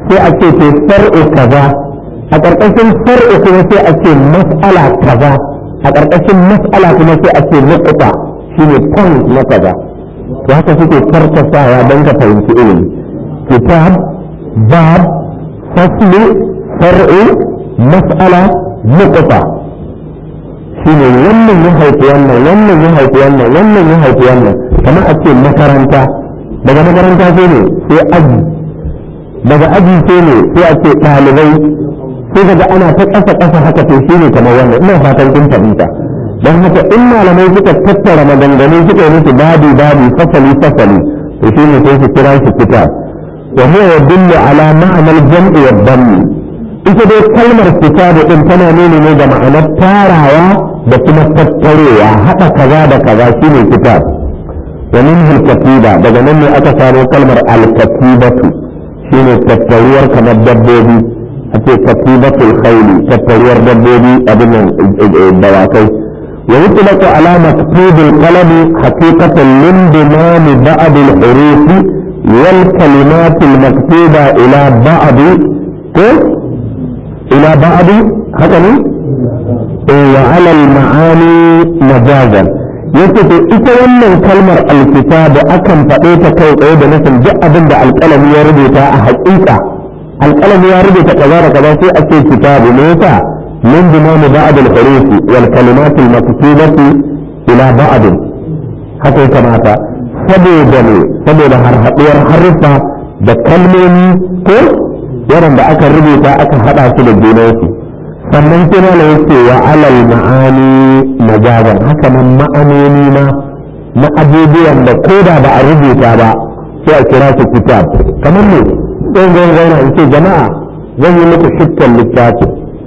sai a ce to far'u kaza a ƙarƙashin far'u kuma sai a ce mas'ala kaza a ƙarƙashin mas'ala kuma sai a ce nuqta shine point na kaza to haka suke karkasawa don ka fahimci ilimi kitab bab fasli far'u mas'ala nuqta shine wannan ya haifi wannan wannan ya haifi wannan wannan ya haifi wannan kamar a ce makaranta daga makaranta sai ne sai aji daga aji sai ne sai a ce ɗalibai sai daga ana ta ƙasa ƙasa haka to shine kamar wannan ina fatan kun fahimta don haka in malamai suka tattara maganganu suka yi musu babi babi fasali fasali to shine sai su kira shi kitab wa huwa yadullu ala ma'anar jam'i wa dhammi ita dai kalmar kitabu din tana nuni ne da ma'anar tarawa da kuma tattarewa haɗa kaza da kaza shine kitab wa min katiba daga nan ne aka samo kalmar al-katibatu shine tattaruwar kamar dabbobi a ce katibatul khayli tattaruwar dabbobi abin nan dawakai wa yutlaqu ala maktubil qalami haqiqatan min dimam ba'd al-huruf wal kalimat al-maktuba ila ba'd ko ila ba'd haka ne wa ala al-ma'ani majazan yace to ita wannan kalmar alkitabu akan faɗe ta kai tsaye da nufin duk abin da alƙalami ya rubuta a haƙiƙa alƙalami ya rubuta kaza da kaza sai a ce kitabu ne yasa min dimam ba'd al-huruf wal kalimat al-maktubati ila ba'd haka ya kamata saboda ne saboda harhaɗuwar haruffa da kalmomi ko waɗanda aka rubuta aka haɗa su da junansu sannan kina da yake wa alal ma'ani majazan haka nan ma'anoni ma na abubuwan da ko da ba a rubuta ba sai a kira su kitab kamar ne sai zan zauna in ce jama'a zan yi muku shukkan littafi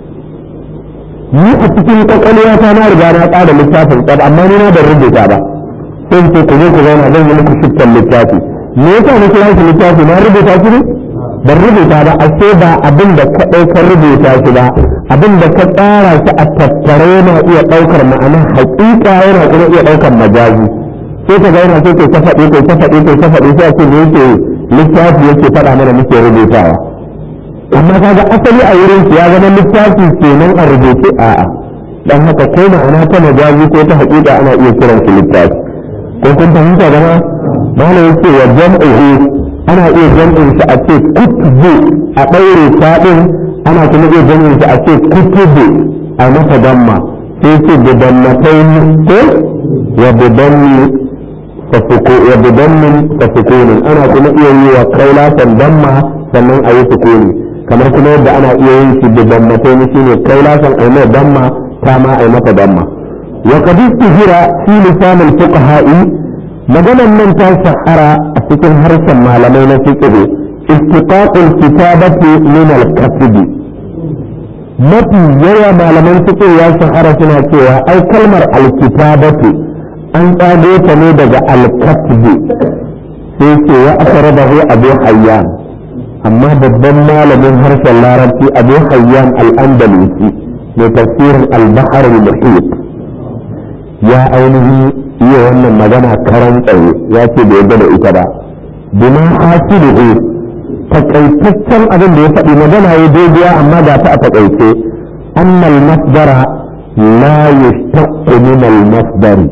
ni a cikin kwakwalwa ta na riga na tsara littafin tsab amma ni na da rubuta ba sai ce ku zo ku zauna zan yi muku shukkan littafi me yasa na kira shi littafi na rubuta shi ne ban rubuta ba a ce ba abin da ka ɗaukar rubuta shi ba abin da ka tsara shi a tattare yana iya ɗaukar ma'anar haƙiƙa yana kuma iya ɗaukar majazi sai ka zauna sai kai ta faɗi kai ta faɗi kai ta faɗi sai a ce da yake littafi yake faɗa mana muke rubutawa amma kaga asali a wurin ya zama littafi kenan a rubuce a'a dan haka ko ma'ana ta majazi ko ta haƙiƙa ana iya kiran shi littafi ko kun fahimta gama malam yake wa jam'uhu ana iya jam'in shi a ce kutubu a ɗaure taɗin ana kuma iya jam'in shi a ce kutubu a masa damma sai ce bidannatai ko wa bidanni wa bidannin fa sukunin ana kuma iya yi wa kaulatan damma sannan a yi sukuni kamar kuma yadda ana iya yin shi bidannatai shine kaulatan a yi mai damma ta ma a yi mata damma wa qad istihira fi lisan al-fuqaha'i maganan nan ta shahara a cikin harshen malamai na fiqh istiqaqul kitabati min al-kasb mafi yawa malaman fiqh ya shahara suna cewa ai kalmar al-kitabatu an tsago ta ne daga al-kasb sai ce wa akradahu abu hayyan amma babban malamin harshen larabci abu hayyan al-andalusi mai tafsirin al-bahr al-muhit ya ainihin iya wannan magana karan tsaye ya ce bai yarda da ita ba bima hasiluhu takaitaccen abin da ya faɗi magana ya daidaiya amma ga ta a takaice annal masdara la yashtaqqu min al masdari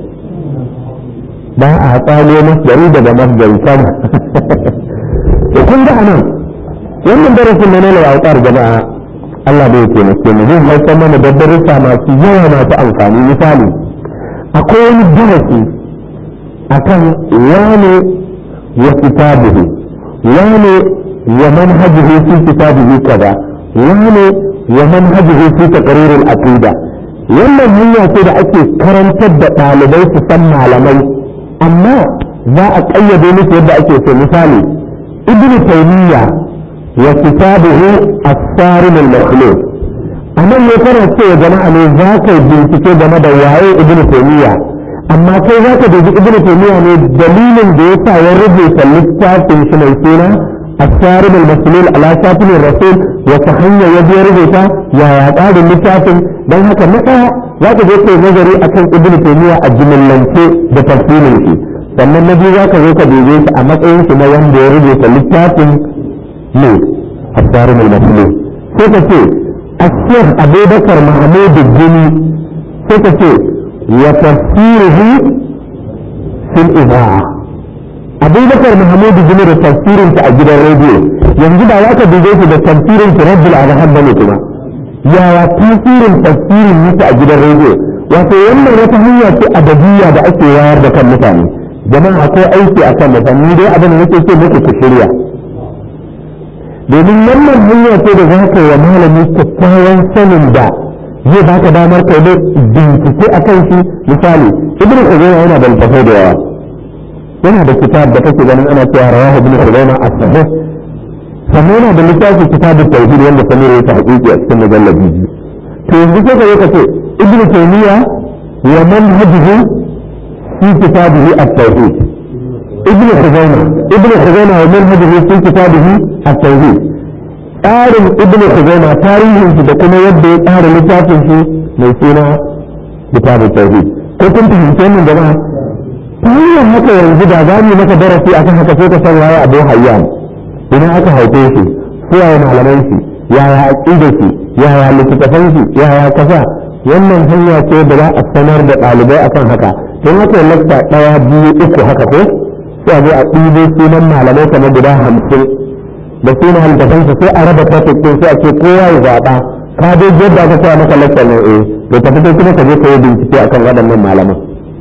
ba a tsalo masdari daga masdari sama to kun ga anan wannan darasin na nuna autar jama'a Allah bai taimake mu zai haifar mana da darussa masu yawa masu amfani misali akwai wani darasi akan wane wa kitabuhu wane wa manhajuhu fi kitabihi kaza wane wa manhajuhu fi taqrir al-aqida wannan hanya ce da ake karantar da ɗalibai su san malamai amma za a ƙayyade musu yadda ake so misali ibnu taymiya wa kitabuhu as-sarim al-makhluq anan ne kana cewa jama'a ne za ka bincike game da waye ibnu taymiya amma kai za ka dubi ibnu taymiya ne dalilin da yasa ya rubuta littafin shi mai suna السارب المسلول على شاكل الرسول وتحنى يدي ربطة يا يعطاد اللتافن بل هكا متى لا تجد نظري أكن ابن تيمية أجمل لنسي بتفصيل شيء sannan na biyu za ka zo ka dube shi a matsayin shi na wanda ya rubuta littafin ne الصارم المسلول سيكتي الشيخ أبو بكر محمود الجني سيكتي وتفسيره في الإذاعة أبو بكر محمود الجني تفسير تأجيل الراديو ينجد عليك بجيش تفسير ترد على هذا كما يا تفسير تفسير تأجيل الراديو wato wannan wata hanya ce abadiyya da ake wayar da kan mutane jama'a akwai aiki a kan mutane dai abin da nake ce muku ku shirya domin wannan hanya ce da za ka yi wa malami kyakkyawan sanin da zai baka damar kai da bincike a kan shi misali ibn Khuzaimah yana da littafai da yawa yana da kitab da kake ganin ana cewa rawahu ibn Khuzaimah as-sahih sannan yana da littafin kitabut tauhid wanda samir ya tahqiqi a cikin mujallabi biyu to yanzu sai ka zo ka ce ibn taymiya wa manhajuhu fi kitabihi at-tauhid ibn khuzaimah ibn khuzaimah wa manhajuhu fi kitabihi at-tauhid tsarin ibn khuzaimah tarihin shi da kuma yadda ya tsara littafin shi mai suna kitabut tauhid ko kun fahimce min jama'a ta hanyar haka yanzu da za mu maka darasi akan haka sai ka san waye abu hayyan idan aka haife shi suwaye malaman shi yaya aqidar shi yaya littattafan shi yaya kaza wannan hanya ce da za a sanar da ɗalibai akan haka don haka lakta ɗaya biyu uku haka ko sai a zo a ɗibo sunan malamai kamar guda hamsin da sunan littattafan su sai a raba topic ɗin sai a ce kowa ya zaɓa ka dai yadda aka sa maka lakta ne eh to tafi kai kuma ka je ka yi bincike akan waɗannan malaman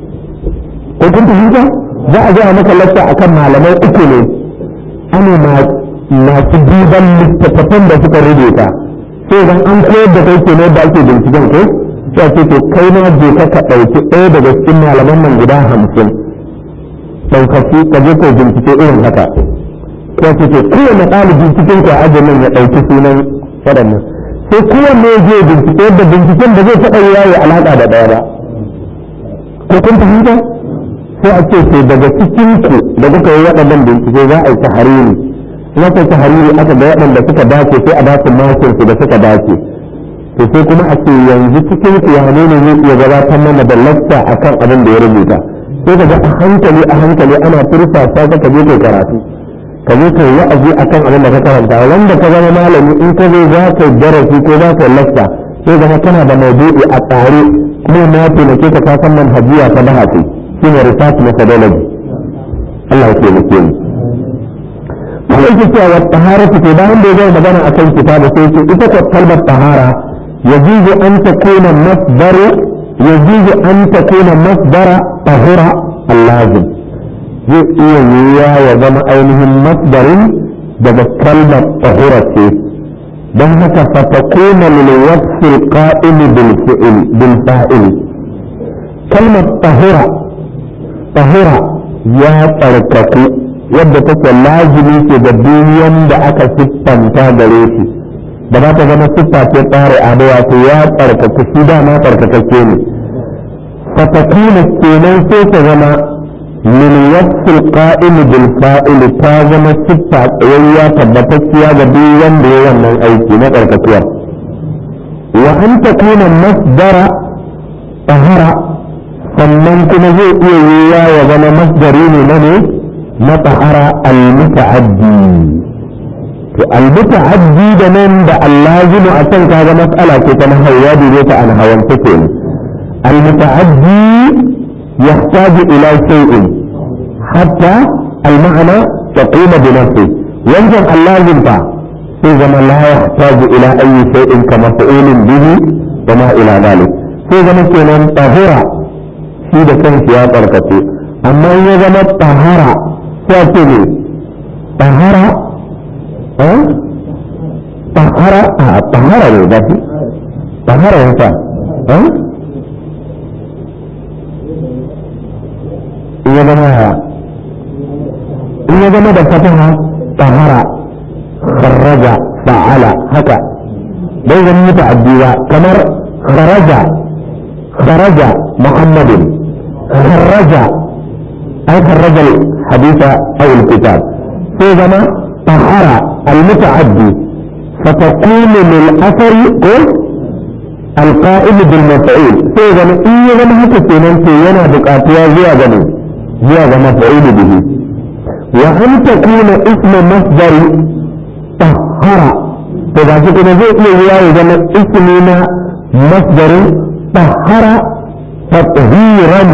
ko kun fahimta za a zo a maka lakta akan malamai uku ne ana masu duban littattafan da suka rubuta sai idan an koyar da kai ke ne da ake binciken ko sai ce to kai na je ka ka ɗauki ɗaya daga cikin malaman nan guda hamsin ɗaukaki ka je ko bincike irin haka sai ce to kowane ɗalibi cikin ka ajin nan ya ɗauki sunan waɗannan sai kowanne ya je bincike yadda binciken da zai taɓa yayi alaƙa da ɗaya ba ko kun fahimta sai a ce sai daga cikin ku da kuka yi waɗannan bincike za a yi tahariri in aka yi tahariri aka ga waɗanda suka dace sai a ba su makin su da suka dace to sai kuma a ce yanzu cikin ku ya ne zai iya gabatar mana da lacca akan abin da ya rubuta sai ka ga a hankali a hankali ana turfa sa ka je kai karatu ka je kai wa'azi akan abin da ka karanta wanda ka zama malami in ka zo za ka yi darasi ko za ka yi lacca sai zama kana da maudu'i a tsare kuma na taimake ka ka san manhajiya ta bahasi shine research methodology Allah ya taimake mu kuma yake cewa wa tahara ce bayan da ya zama magana akan kitabu sai ce ita ko kalmar tahara يجوز أن تكون مصدر يجوز أن تكون مصدر طهرة اللازم zai iya yiwuwa ya zama ainihin masdarin daga kalmar tahura ce don haka fatakuna lil wasfi qa'imi bil fi'l bil fa'il kalmar tahura tahura ya tsarkaku yadda take lazimi ce da duniyan da aka siffanta gare shi da za ta zama siffa ce tsare ado wato ya tsarkaku shi dama tsarkakakke ne fatakuna kenan sai ta zama min wasfil qa'im bil fa'il ta zama siffa tsayayya tabbatacciya ga duk wanda ya wannan aiki na tsarkakuwa wa an takuna masdara tahara sannan kuma zai iya yiwuwa ya zama masdari ne na ne na tahara al-muta'addi to al-muta'addi da nan da allazimu a can kaga mas'ala ce ta nahawya da ta an hawan take ne al-muta'addi يحتاج إلى شيء حتى المعنى تقوم بنفسه ينجم اللازم إذا ما لا يحتاج إلى أي شيء كمفعول به وما إلى ذلك إذا مثلا طهرة في كان سياق الكثير أما إذا ما طهرة تأتي طهرة ها طهرة آه طهرة ده طهرة ينفع ها in ya zama ya in ya zama da fataha tahara kharraja fa'ala haka bai zama mutu addiwa kamar kharaja kharaja muhammadin kharraja ay kharraja haditha aw alkitab sai zama tahara المتعدي فتكون للأثر القائم بالمفعول سيغا إيه غنى هكا سينانتي ينا بقاتيا زيا غنى زيادة مفعول به وأن تكون اسم مصدر tahara to ga shi kuma zai iya yiwa ya zama ismi na masdarin tahara tathiran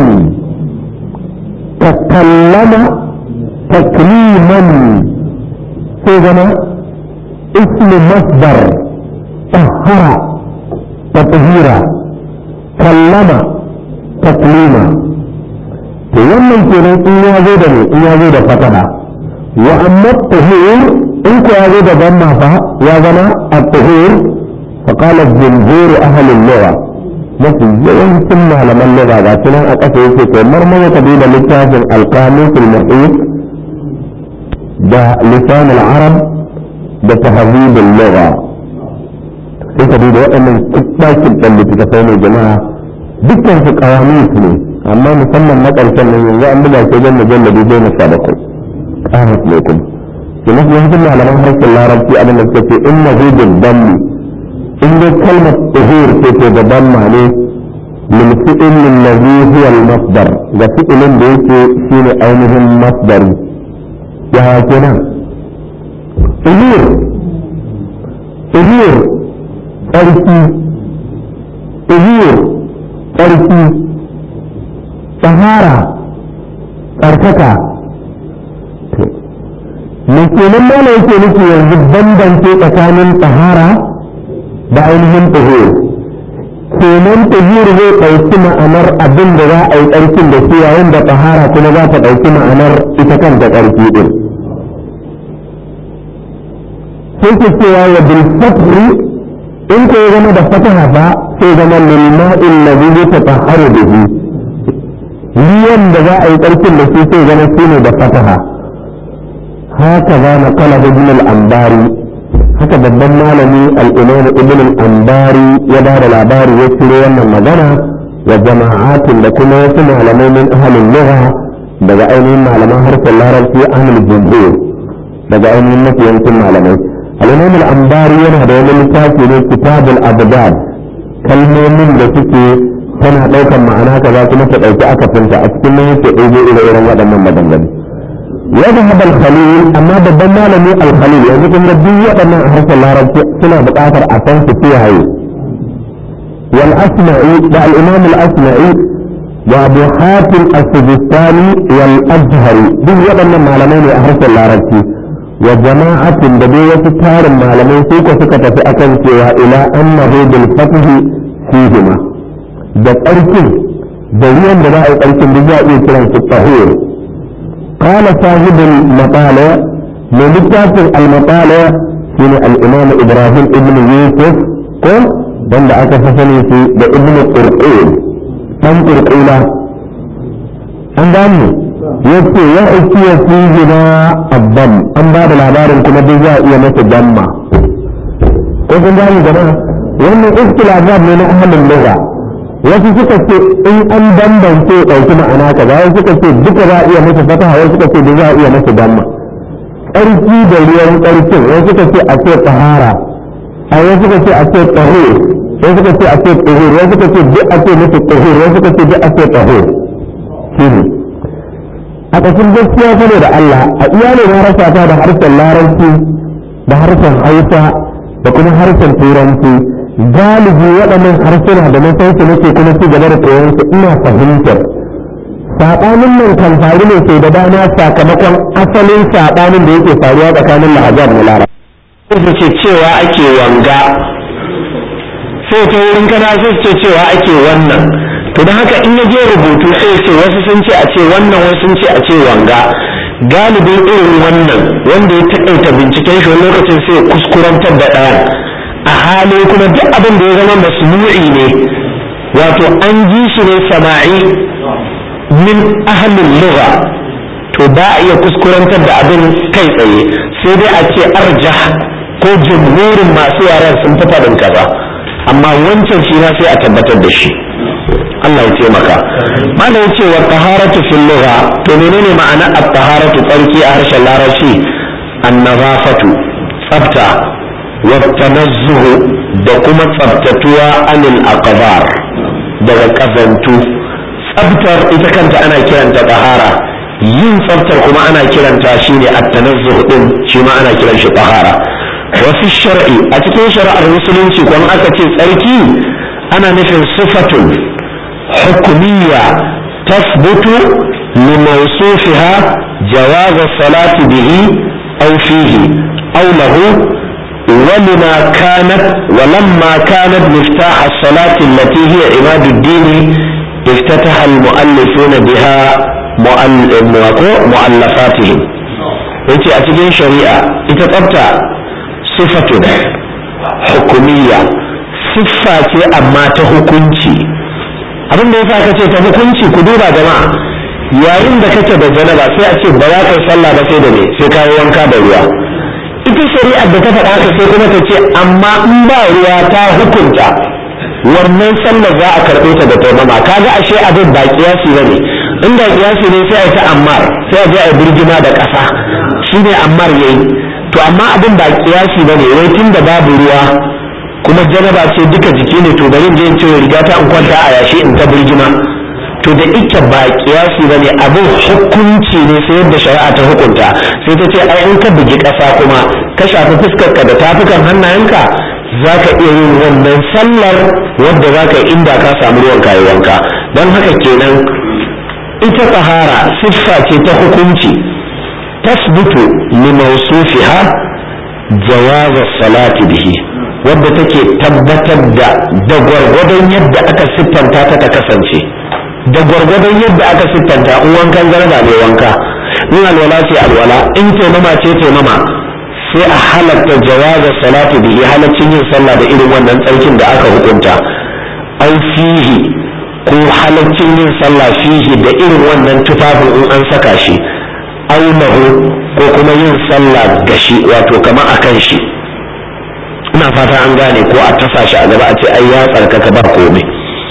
takallama takliman sai zama ismi masdar tahara tathira kallama taklima to wannan kenan in ya zo da ne in ya zo da fatana wa amma tahir in ko ya zo da damma fa ya zama at-tahir fa qala jumhur ahli al-lugha mafi yawancin malaman lugha ga sunan a ƙasa yake kai marmara ka da littafin al-qamus al-muhit da lisan al-arab da tahdhib al-lugha sai ka duba waɗannan ɗakin ɗan littattafai ne jama'a dukkan su ƙawamis ne amma musamman na ƙarshen nan yanzu an buga ke jan mujalladi goma sha bakwai ƙamus ne kuma ke mafi yawancin malaman harshen larabci abin da suka ce in na hujjar dammi in dai kalmar tuhur ce ce da damma ne min fi'ilin ladhi huwa al-masdar ga fi'ilin da yake shine ainihin masdari yaya kenan tuhur tuhur tsarki tuhur tsarki tahara tsarkaka me kenan mana yake nufi yanzu bambance tsakanin tahara da ainihin tuhur kenan tuhur zai ɗauki ma'anar abin da za a yi tsarkin da shi yayin da tahara kuma za ta ɗauki ma'anar ita kanta tsarki ɗin sai ke cewa wa bil fatri in ko ya zama da fataha ba sai zama lilma'in ladhi yatatahharu bihi ruwan da za a yi tsarkin da shi sai zama shi ne da fataha haka za na kala ibn al-ambari haka babban malami al-imam ibn al-ambari ya ba da labari ya ciro wannan magana wa jama'atin da kuma wasu malamai min ahalin lugha daga ainihin malaman harshen larabci ahlul jumhur daga ainihin mafiyancin malamai al-imam al-ambari yana da wani littafi ne kitabul abdad kalmomin da suke tana ɗaukar ma'ana kaza kuma ta ɗauki akafinta a cikin nan yake ɗaiɗe ire-iren waɗannan maganganu ya zahab al-khalil amma babban malami al-khalil yanzu kun ga duk waɗannan a harshen larabci suna buƙatar a san su kiyaye wal asma'i da al-imam al-asma'i wa abu hatim as-sijistani wal azhari duk waɗannan malamai ne a harshen larabci wa jama'atin da dai wasu tarin malamai su ko suka tafi akan cewa ila annahu bil fathi fihima da tsarkin da ruwan da za a yi tsarkin da za a iya kiran su tahir قال صاحب المطالع من لتافن المطالع من الإمام إبراهيم ابن يوسف قل بند أكفصني في ابن قرقيل من قرقيلة أنظرني يكي يأتي فيهما الضم أن بعد العبارة كما بجاء يمت الضم قلت أنظرني جماعة وأن اختلافات من أهل اللغة wasu suka ce in an bambance ɗauki ma'ana ka wasu suka ce duka za a iya masa fataha wasu suka ce da za a iya masa damma ƙarfi da ruwan ƙarfin wasu suka ce a ce tahara a wasu suka ce a ce tahir wasu suka ce a ce tahir wasu suka ce duk a ce masa tahir wasu suka ce duk a ce tahir shi ne a ƙasar gaskiya saboda da Allah a iyalin na rasa ta da harshen larabci da harshen hausa da kuma harshen turanci galibi waɗannan harsuna da na san su nake kuma ci gaba da koyon su ina fahimtar saɓanin nan kan faru ne sai da dama sakamakon asalin saɓanin da yake faruwa tsakanin lahajar da lara. Sai ce cewa ake wanga sai ta wurin kana sai ce cewa ake wannan to don haka in ya je rubutu sai ce wasu sun ce a ce wannan wasu sun ce a ce wanga galibin irin wannan wanda ya taƙaita binciken shi wani lokacin sai kuskurantar da ɗayan a hali kuma duk abin da ya zama masmu'i ne wato an ji shi ne sama'i min ahlul lugha to ba a iya kuskurantar da abin kai tsaye sai dai a ce arjah ko jumhurin masu yaran sun fi faɗin kaza amma wancan shi na sai a tabbatar da shi Allah ya taimaka malam ya ce wa taharatu fil lugha to menene ma'ana at-taharatu tsarki a harshen larabci an-nazafatu tsafta والتنزه da kuma tsabtatuwa anil aqdar daga kazantu tsabtar ita kanta ana kiranta tahara yin tsabtar kuma ana kiranta shine at-tanazzuh din shi ma ana kiran shi tahara wasu shar'i a cikin shari'ar musulunci kwan aka ce tsarki ana nufin sifatun hukumiyya tasbutu limawsufiha jawaz salati bihi aw fihi aw lahu ولما كانت ولما كانت مفتاح الصلاة التي هي عماد الدين افتتح المؤلفون بها مؤلفاتهم yace a cikin shari'a ita tsafta sifatun hukumiyya siffa ce amma ta hukunci abin da yasa kace ta hukunci ku duba jama'a yayin da kake da janaba sai a ce ba za ka yi sallah ba sai da me sai ka yi wanka da ruwa ita shari'ar da ta faɗa haka sai kuma ta ce amma in ba ruwa ta hukunta wannan sallar za a karɓe ta da taimama kaga ashe abin ba kiyasi ba ne inda kiyasi ne sai a ta ammar sai a je a birgima da ƙasa shine ammar yayi to amma abin ba kiyasi ba ne wai tun da babu ruwa kuma janaba ce duka jiki ne to bari in je in ce riga ta in kwanta a yashi in ta birgima to da ike ba kiyasi ba ne abin hukunci ne sai yadda shari'a ta hukunta sai ta ce ai in ka bugi ƙasa kuma ka shafi fuskarka da tafukan hannayenka za ka iya yin wannan sallar wadda za ka yi inda ka samu ruwan kayi wanka don haka kenan ita tsahara siffa ce ta hukunci tasbutu li mawsufiha jawaz salati bihi wadda take tabbatar da da gwargwadon yadda aka siffanta ta ta kasance da gwargwadon yadda aka siffanta in wankan garba mai wanka in alwala ce alwala in taimama ce taimama sai a halatta jawaza salatu bihi halaccin yin sallah da irin wannan tsarkin da aka hukunta an fihi ko halaccin yin sallah fihi da irin wannan tufafin in an saka shi aunahu ko kuma yin sallah gashi wato kama a kan shi ina fata an gane ko a tasa shi a gaba a ce ai ya tsarkaka ba komai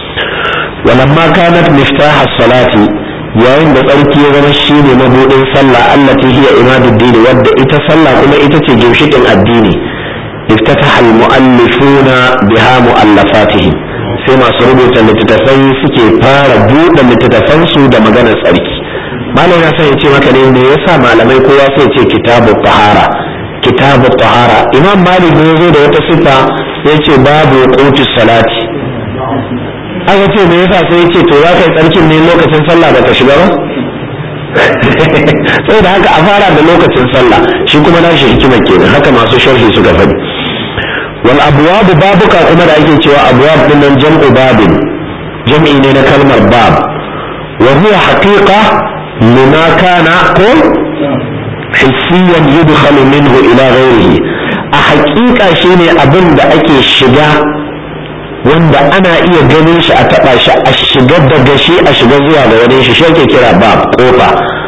ولما كانت مفتاح الصلاة yayin da tsarki ya zama shi ne mabuɗin sallah allati hiya imaduddini wadda ita sallah kuma ita ce ginshiƙin addini iftataha almu'allifuna biha mu'allafatihim sai masu rubuta littattafai suke fara buɗe littattafan su da maganar tsarki malam ya san ya ce maka ne me yasa malamai kowa sai ce kitabu tahara kitabu tahara imam malik ne zo da wata sifa ya ce babu qutus salati aka ce me yasa sai ce to za ka yi tsarkin ne lokacin sallah da ka shiga ba sai da haka a fara da lokacin sallah shi kuma na shi hikimar kenan haka masu sharhi suka faɗi wal abwab babuka kuma da ake cewa abwab din nan jam'u babin jam'i ne na kalmar bab wa huwa haqiqa lima kana ko hissiyan yudkhalu minhu ila ghayrihi a haƙiƙa shine abin da ake shiga wanda ana iya ganin shi a taɓa shi a shiga daga shi a shiga zuwa ga wani shi shi ake kira bab kofa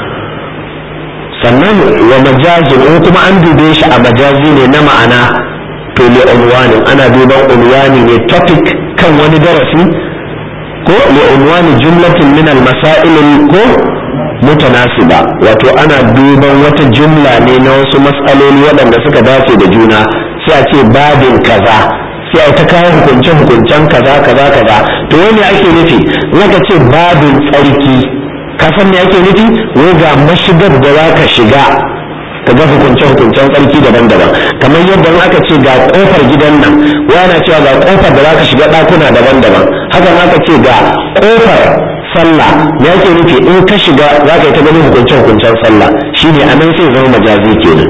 sannan wa majazin in kuma an dube shi a majazi ne na ma'ana to li unwanin ana duban unwani ne topic kan wani darasi ko li unwani jumlatin min al masail ko mutanasiba wato ana duban wata jumla ne na wasu matsaloli waɗanda suka dace da juna sai a ce babin kaza sai a ta kawo hukunce hukuncen kaza kaza kaza to wani ake nufi naka ce babin tsarki ka san me ake nufi wai ga mashigar da za ka shiga ka ga hukunce hukuncen tsarki daban-daban kamar yadda aka ce ga kofar gidan nan wani cewa ga kofar da za ka shiga ɗakuna daban-daban haka aka ce ga kofar sallah me ake nufi in ka shiga za ka yi ta ganin hukunce hukuncen sallah shine anan sai zama majazi kenan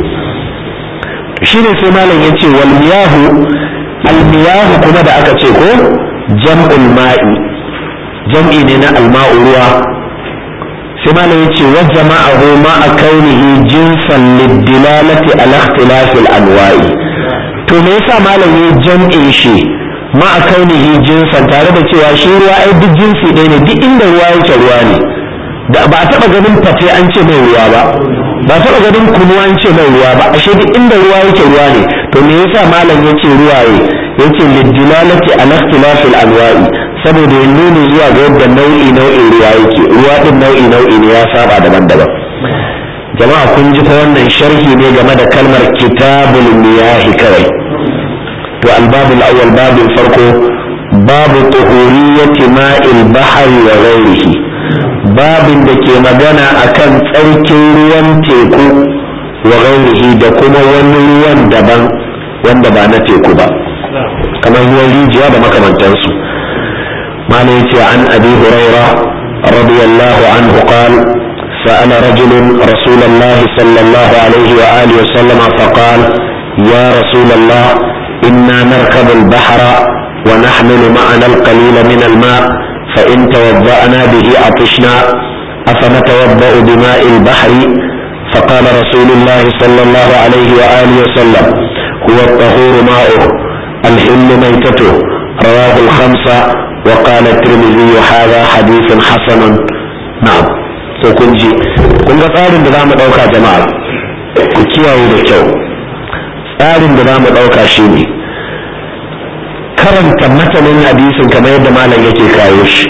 shine sai malam ya ce wal miyahu almiyahu kuma da aka ce ko jam'ul ma'i jam'i ne na alma'u ruwa sai malam yace wa jama'ahu ma'a kaunihi jinsan lidilalati ala ikhtilafil anwa'i to me yasa malam ya jam'in shi ma'a kaunihi jinsan tare da cewa shi ruwa ai duk jinsi ɗaya ne duk inda ruwa yake ruwa ne da ba a taɓa ganin fate an ce mai ruwa ba ba a taɓa ganin kunu an ce mai ruwa ba ashe duk inda ruwa yake ruwa ne to me yasa malam yace ruwaye yace lidilalati ala ikhtilafil anwa'i saboda ya nuna zuwa ga yadda nau'i nau'in ruwa yake ruwa din nau'i nau'i ne ya saba daban-daban jama'a kun ji fa wannan sharhi ne game da kalmar kitabul miyahi kawai to albabul awwal babin farko babu tuhuriyyati ma'il bahri wa ghairihi babin da ke magana akan tsarkin ruwan teku wa ghairihi da kuma wani ruwan daban wanda ba na teku ba kamar ruwan rijiya da makamantansu mana yace an abi huraira radiyallahu anhu qal سأل رجل رسول الله صلى الله عليه وآله وسلم فقال يا رسول الله إنا نركب البحر ونحمل معنا القليل من الماء فإن توضأنا به عطشنا أفنتوضأ بماء البحر فقال رسول الله صلى الله عليه وآله وسلم هو الطهور ماؤه الحل ميتته رواه الخمسة وقال الترمذي هذا حديث حسن نعم sai kun ji kun ga tsarin da za mu ɗauka jama'a ku kiyaye da kyau tsarin da za mu ɗauka shi ne karanta matanin hadisin kamar yadda malam yake kawo shi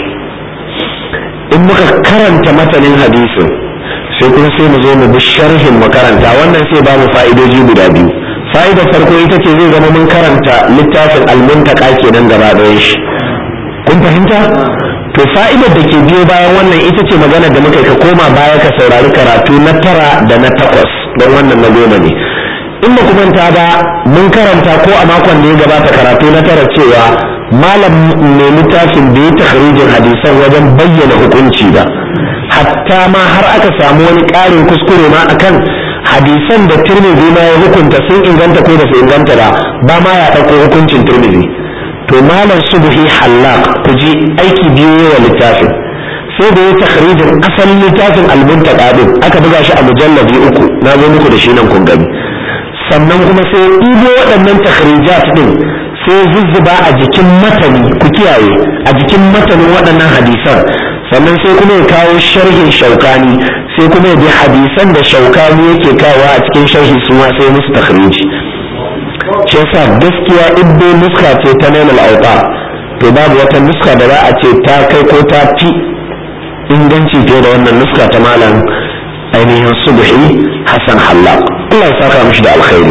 in muka karanta matanin hadisin sai kuma sai mu zo mu bi sharhin makaranta wannan sai ba mu fa'idoji guda biyu fa'idar farko ita ce zai zama mun karanta littafin almuntaka kenan gaba ɗayan shi kun fahimta to fa'idar da ke biyo bayan wannan ita ce magana da muka ka koma baya ka saurari karatu na tara da na takwas don wannan na goma ne in ba manta ba mun karanta ko a makon da ya gabata karatu na tara cewa malam mai littafin da ya takharijin hadisan wajen bayyana hukunci ba hatta ma har aka samu wani ƙarin kuskure ma akan hadisan da tirmidhi ma ya hukunta sun inganta ko ba su inganta ba ba ma ya ɗauko hukuncin tirmidhi to malam subhi hallaq ku ji aiki biyu wa littafin sai da ya takhrijin asalin littafin almuntaka din aka buga shi a mujallabi uku na zo muku da shi nan kun gani sannan kuma sai ya ɗibo waɗannan takhrijat din sai zuzzuba a jikin matani ku kiyaye a jikin matanin waɗannan hadisan sannan sai kuma ya kawo sharhin shaukani sai kuma ya bi hadisan da shaukani yake kawo a cikin sharhi su ma sai musu takhriji shi yasa gaskiya in dai nuska ce ta nailal auta to babu wata nuska da za a ce ta kai ko ta fi inganci fiye da wannan nuska ta malam ainihin subhi hassan hallaq Allah ya saka mishi da alkhairi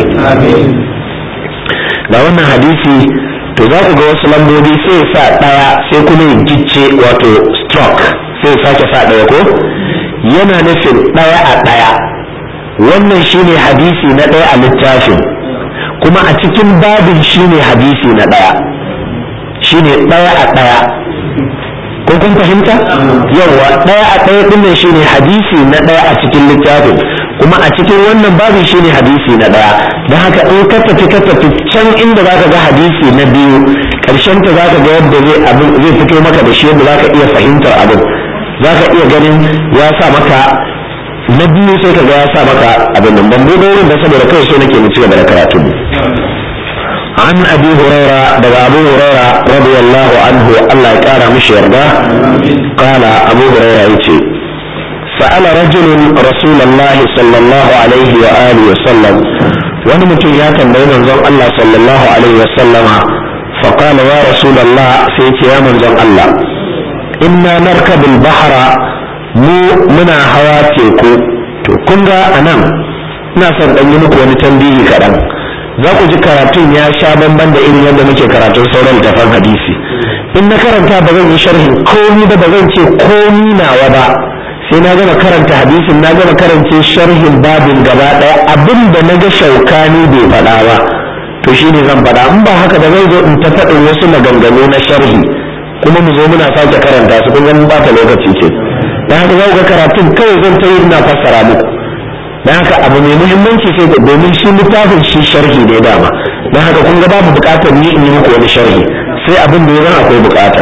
da wannan hadisi to za ku ga wasu lambobi sai sa ɗaya sai kuma ya gicce wato stroke sai ya sake sa ɗaya ko yana nufin ɗaya a ɗaya wannan shine hadisi na ɗaya a littafin kuma a cikin babin shine hadisi na ɗaya shine ɗaya a ɗaya ko kun fahimta yawa ɗaya a ɗaya ɗin shine hadisi na ɗaya a cikin littafin kuma a cikin wannan babin shine hadisi na ɗaya don haka in ka tafi ka tafi can inda za ka ga hadisi na biyu ƙarshen ta za ka ga yadda zai fito maka da shi yadda za ka iya fahimtar abin za ka iya ganin ya sa maka na biyu sai ka ga ya sa maka abin nan ban buɗe wurin da saboda kawai so nake mu ci gaba da karatu عن أبي هريرة دغ أبو هريرة رضي الله عنه الله يكارى مش يرضى قال أبو هريرة يتي سأل رجل رسول الله صلى الله عليه وآله وسلم ونمتن يا تنبين منزل الله صلى الله عليه وسلم فقال يا رسول الله سيتي يا منزل الله إنا نركب البحر mu muna hawa teku to kun ga anan ina son ɗan yi muku wani tambihi kaɗan za ku ji karatun ya sha bamban da irin yadda muke karatun sauran littafan hadisi in na karanta ba zan yi sharhin komi ba ba zan ce komi nawa ba sai na gama karanta hadisin na gama karance sharhin babin gaba ɗaya abin da na ga shaukani bai faɗa ba to shine zan faɗa in ba haka da zai zo in ta faɗin wasu maganganu na sharhi kuma mu zo muna sake karanta su kun ga ba ta lokaci ce dan haka za ku ga karatun kawai zan ta yi ina fassara muku dan haka abu mai muhimmanci sai da domin shi littafin shi sharhi ne dama dan haka kun ga babu bukatar ni in yi muku wani sharhi sai abin da ya akwai bukata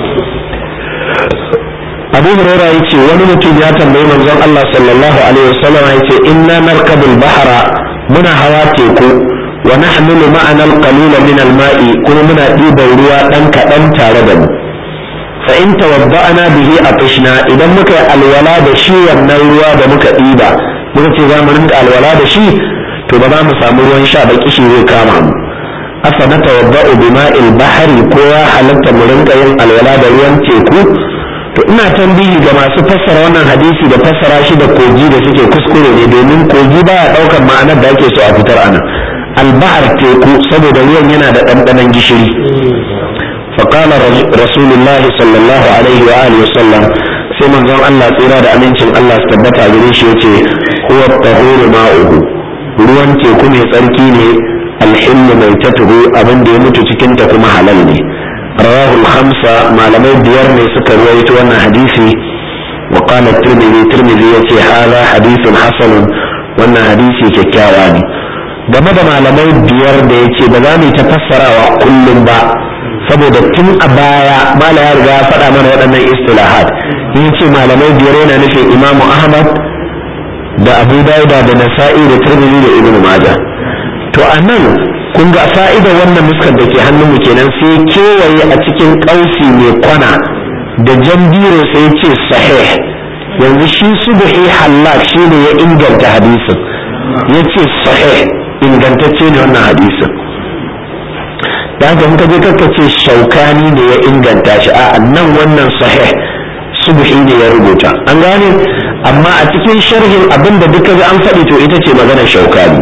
abu hurairah yace wani mutum ya tambayi manzon Allah sallallahu alaihi wasallam yace inna narkabul bahra muna hawa teku wa nahmilu ma'ana al-qalila min al-ma'i kuma muna ɗiban ruwa dan kaɗan tare da mu fa in tawadda'na bihi atishna idan muka yi alwala da shi wannan ruwa da muka ɗiba muka ce za mu rinka alwala da shi to ba za mu samu ruwan sha ba kishi zai kama mu afa na tawadda'u bima'il bahari ko ya halatta mu rinka yin alwala da ruwan teku to ina tambayi ga masu fassara wannan hadisi da fassara shi da kogi da suke kuskure ne domin kogi baya ɗaukar ma'anar da ake so a fitar ana albahar teku saboda ruwan yana da ɗanɗanon gishiri فقال رسول الله صلى الله عليه وآله وسلم sai manzon Allah tsira da amincin Allah su tabbata a gare shi yace huwa tahuru ma'uhu ruwan teku mai tsarki ne alhillu mai tatuhu abin da ya mutu cikin ta kuma halal ne rawahu khamsa malamai biyar ne suka ruwaito wannan hadisi wa qala tirmidhi tirmidhi yace hadha hadithun hasanun wannan hadisi kyakkyawa ne game da malamai biyar da yace ba za mu ta fassarawa kullum ba saboda tun a baya mala ya riga ya faɗa mana waɗannan istilahat yin ce malamai biyar yana nufin imamu ahmad da abu dauda da nasa'i da tirmidhi da ibnu maja to a nan kun ga fa'ida wannan nuskar da ke hannunmu kenan sai kewaye a cikin ƙausi mai kwana da jan biro sai ce sahih yanzu shi subhi hallak shi ne ya inganta hadisin ya ce sahih ingantacce ne wannan hadisin da haka muka je kakka ce shaukani ne ya inganta shi a nan wannan sahih subhi ne ya rubuta an gane amma a cikin sharhin abin da duka an faɗi to ita ce maganar shaukani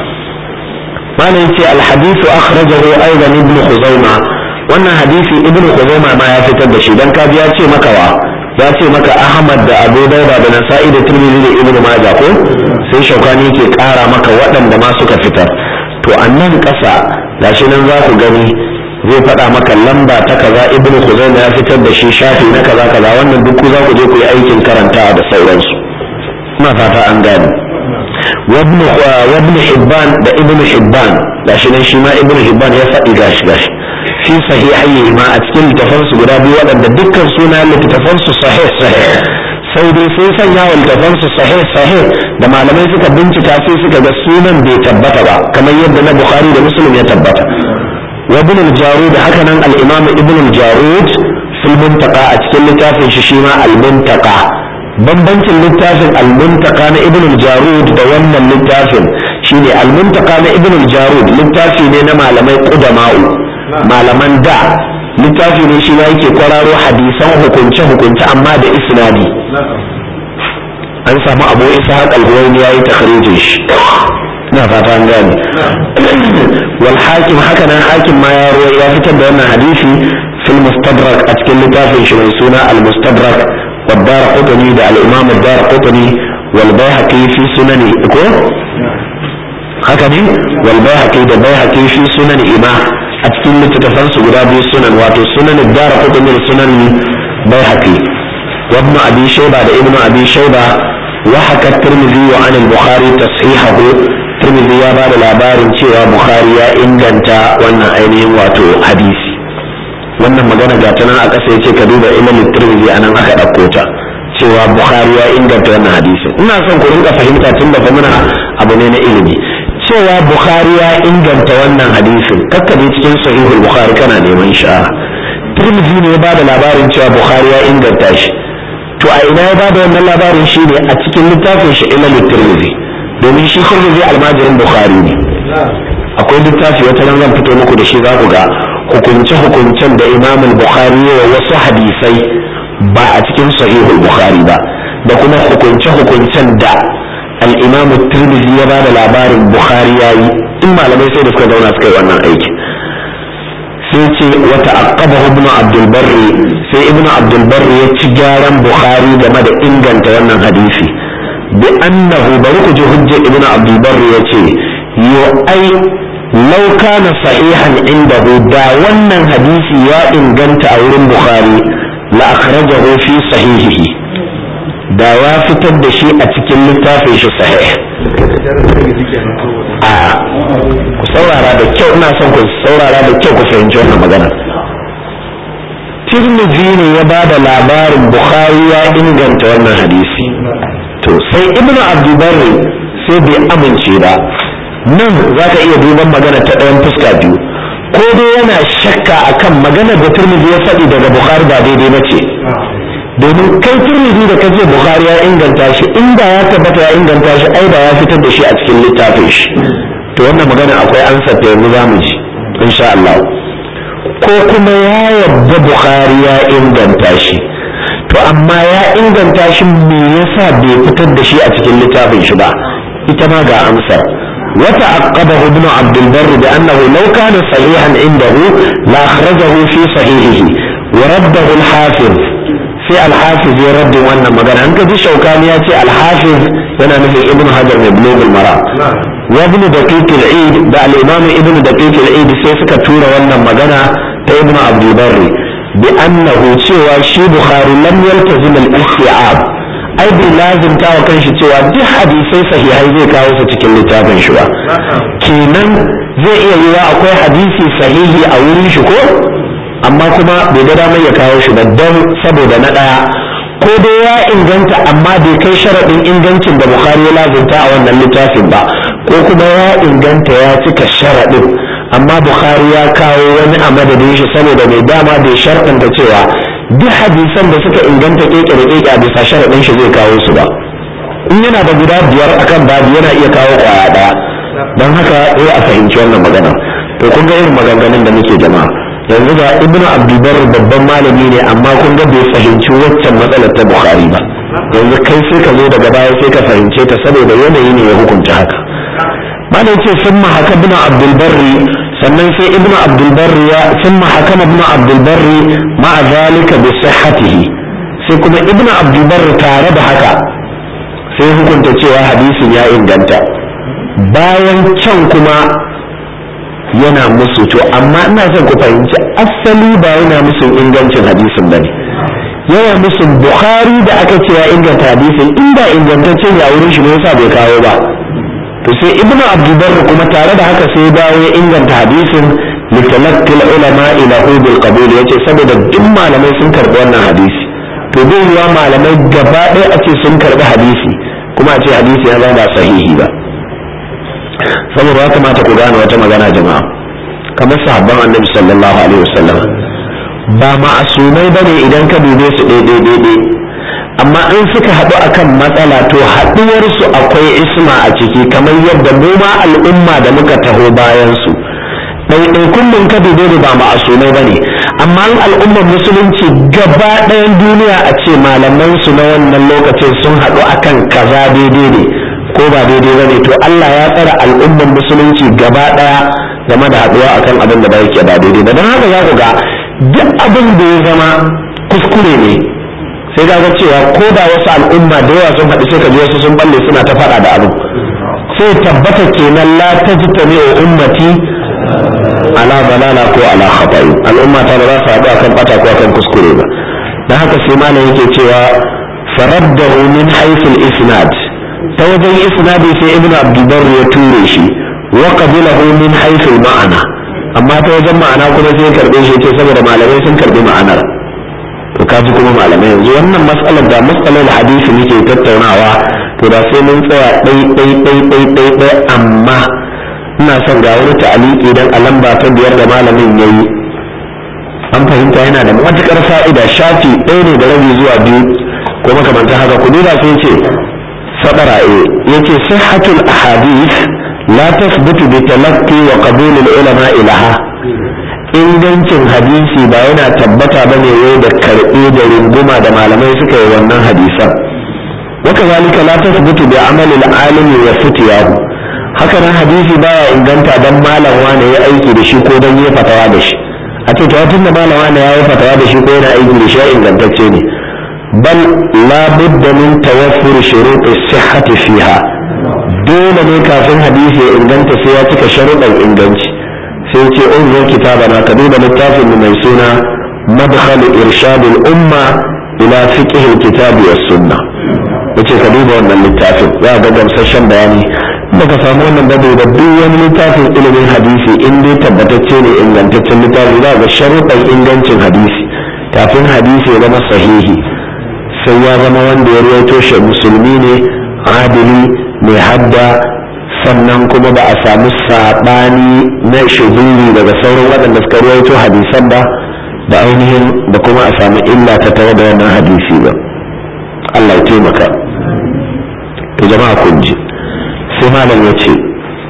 malam ce alhadisu akhrajahu aidan ibn khuzaima wannan hadisi ibn khuzaima ma ya fitar da shi dan kaji ya ce maka wa ya ce maka ahmad da abu dauda da nasa'i da tirmidhi da ibn majah ko sai shaukani ke kara maka waɗanda ma suka fitar to a nan ƙasa gashi nan za ku gani zai faɗa maka lamba ta kaza ibn khuzaima ya fitar da shi shafi na kaza kaza wannan duk za ku je ku yi aikin karantawa da sauransu ina fata an gane وابن وابن حبان ده ابن حبان gashi nan shi ma ibn hibban ya faɗi gashi gashi fi sahihai ma a cikin littafansu guda biyu waɗanda dukkan suna littafansu sahih sahih sai dai sai sanya wa littafansu sahih sahih da malamai suka bincika sai suka ga sunan bai tabbata ba kamar yadda na bukhari da muslim ya tabbata wa ibn al-jarud haka nan al-imam ibn al-jarud fil muntaqa a cikin littafin shi shi ma al-muntaqa bambancin littafin al-muntaka na ibn al-jarud da wannan littafin shine al-muntaka na ibn al-jarud littafi ne na malamai qudama'u malaman da littafi ne shi yake kwararo hadisan hukunce hukunce amma da isnadi an samu abu ishaq al-huwaini yayi takhrijin shi na fata an gane wal hakim haka nan hakim ma ya ya fitar da wannan hadisi fil mustadrak a cikin littafin shi mai suna al-mustadrak والدار قطني ده الإمام الدار قطني والبيهقي في سنن إكو هكذا والبيهقي ده بيهقي في سنن إما أتكلم لتتفنس قرابي سنن واتو سنن الدار قطني سنن بيهقي وابن أبي شيبة ده ابن أبي شيبة وحكى الترمذي عن البخاري تصحيحه الترمذي يا بعد الأبار cewa Bukhari ya inganta wannan ainihin wato hadisi wannan magana ga ta nan a ƙasa yace ka duba ilal tirmidhi anan aka ɗauko ta cewa bukhari ya inganta wannan hadisin ina son ku rinka fahimta tun da muna abu ne na ilimi cewa bukhari ya inganta wannan hadisin kakkabe cikin sahihul bukhari kana neman sha'a tirmidhi ne ya bada labarin cewa bukhari ya inganta shi to a ina ya bada wannan labarin shi ne a cikin littafin shi ilal tirmidhi domin shi tirmidhi almajirin bukhari ne akwai littafi wata ran zan fito muku da shi za ku ga hukunce-hukuncen da imam bukhari wa wasu hadisai ba a cikin sahihul bukhari ba da kuma hukunce-hukuncen da al-imam tirmidhi ya bada labarin bukhari yayi in malamai sai da suka zauna suka yi wannan aiki sai ce wata aqabahu ibn abdul barri sai ibn abdul barri ya ci gyaran bukhari game da inganta wannan hadisi bi annahu bari ku ji hujja ibn abdul barri ya ce yo ai lau kana sahihan indahu da wannan hadisi ya inganta a wurin bukhari la akhrajahu fi sahihihi da ya fitar da shi a cikin littafin shi sahih a ku saurara da kyau ina son ku saurara da kyau ku fahimci wannan magana tirmidhi ne ya ba da labarin bukhari ya inganta wannan hadisi to sai ibnu abdubarri sai bai amince ba nan za ka iya duban magana ta ɗayan fuska biyu ko dai yana shakka akan maganar da turmizi ya faɗi daga bukhari ba daidai ba ce domin kai turmizi da kace bukhari ya inganta shi inda ya tabbata ya inganta shi ai da ya fitar da shi a cikin littafin shi to wannan magana akwai ansa ta yanzu za mu ji insha Allah ko kuma ya yarda bukhari ya inganta shi to amma ya inganta shi me yasa bai fitar da shi a cikin littafin shi ba ita ma ga amsar وتعقبه ابن عبد البر بأنه لو كان صحيحا عنده لأخرجه في صحيحه ورده الحافظ في الحافظ يرد وانا مغانا انك دي شوكاني ياتي الحافظ وانا نفي ابن حجر من بلوغ المرام wa ibn daqiq al-eid da al-imam ibn daqiq al-eid sai suka tura wannan magana ta ibn abdul barri bi annahu cewa shi bukhari lam yaltazim al-isti'ab ai bai lazimta wa kanshi cewa duk hadisai sahihai zai kawo su cikin littafin shi ba kenan zai iya yiwa akwai hadisi sahihi a wurin shi ko amma kuma bai ga damar ya kawo shi ba don saboda na ɗaya ko dai ya inganta amma bai kai sharaɗin ingancin da bukhari ya lazimta a wannan littafin ba ko kuma ya inganta ya cika sharaɗin amma bukhari ya kawo wani a madadin shi saboda mai dama bai sharɗanta cewa duk hadisan da suka inganta keke da keke a bisa sharaɗin shi zai kawo su ba in yana da guda biyar akan babu yana iya kawo kwaya ɗaya don haka sai a fahimci wannan magana to kun ga irin maganganun da muke jama'a yanzu ga ibnu abdulbar babban malami ne amma kun ga bai fahimci waccan matsalar ta bukhari ba yanzu kai sai ka zo daga baya sai ka fahimce ta saboda yanayi ne ya hukunta haka malam ce sun haka ibnu abdulbarri sannan sai ibnu abdulbarri ya sun haka ibnu abdulbarri ma'a zalika bi sihhatihi sai kuma ibnu abdulbarri tare da haka sai hukunta cewa hadisin ya inganta bayan can kuma yana musu to amma ina son ku fahimci asali ba yana musu ingancin hadisin ba ne yana musu bukhari da aka ce ya inganta hadisin inda ingantaccen ya wurin shi ne yasa bai kawo ba to sai ibnu abdulbar kuma tare da haka sai dawo ya inganta hadisin litalaqqi ulama ila bil qabul yace saboda duk malamai sun karbi wannan hadisi to bai yiwa malamai gaba ɗaya a ce sun karbi hadisi kuma a ce hadisi ya zama ba sahihi ba saboda ya kamata ku gane wata magana jama'a kamar sahabban annabi sallallahu alaihi wasallam ba ma'asumai bane idan ka dube su daidai daidai amma in suka haɗu akan matsala to haɗuwar su akwai isma a ciki kamar yadda mu ma al'umma da muka taho bayan su ɗaiɗaikun mun ka dube da ba ma'asumai bane amma in al'ummar musulunci gaba ɗayan duniya a ce malaman su na wannan lokacin sun haɗu akan kaza daidai ne ko ba daidai ba ne to Allah ya tsara al'ummar musulunci gaba daya game da haduwa akan abin da ba yake ba daidai ba don haka za ku ga duk abin da ya zama kuskure ne sai ga ga cewa ko da wasu al'umma da yawa sun haɗu sai ka ji wasu sun balle suna ta faɗa da abin sai tabbata kenan la tajtami ummati ala balala ko ala khata'i al'umma ta ba za su haɗu akan bata ko akan kuskure ba dan haka sai malam yake cewa faraddahu min haythu al-isnad ta wajen isnadi sai ibnu abdulbar ya ture shi wa qabilahu min haythu ma'ana amma ta wajen ma'ana kuma sai karbe shi ce saboda malamai sun karbi ma'anar to kaji kuma malamai yanzu wannan matsalar da matsalar hadisi muke tattaunawa to da sai mun tsaya dai dai dai dai dai dai amma ina son ga wani ta'aliki dan a lamba ta biyar da malamin yayi an fahimta yana da matukar fa'ida shafi ɗaya ne da rabi zuwa biyu ko makamantar haka ku duba sai ce صدر يتي صحة الأحاديث لا تثبت بتلقي وقبول العلماء لها ingancin hadisi ba yana tabbata ba ne yau da karɓe da runguma da malamai suka yi wannan hadisan waka zalika la tasbutu bi amali al-alimi wa fitiyahu haka nan hadisi baya inganta dan malam wane ya aiki da shi ko dan yi fatawa da shi a ce tun da malam wane ya yi fatawa da shi ko yana aiki da shi ingantacce ne بل لا بد من توفر شروط الصحة فيها دون ne kafin hadisi ya inganta sai ya cika sharuɗan inganci sai ce unzur kitabana ka duba littafin mu mai suna madkhal irshad umma ila fiqh al-kitab was sunna yace ka duba wannan littafin za ga gamsashen bayani baka samu wannan babu da duk wani littafin ilimin hadisi in dai tabbatacce ne ingantaccen littafi za ga sharuɗan ingancin hadisi kafin hadisi ya zama sahihi sai ya zama wanda ya ruwaito shi musulmi ne adili mai hadda sannan kuma ba a samu saɓani na shuzuri daga sauran waɗanda suka ruwaito hadisan ba da ainihin da kuma a samu illa ta tare da wannan hadisi ba Allah ya taimaka to jama'a kun ji sai malam ya ce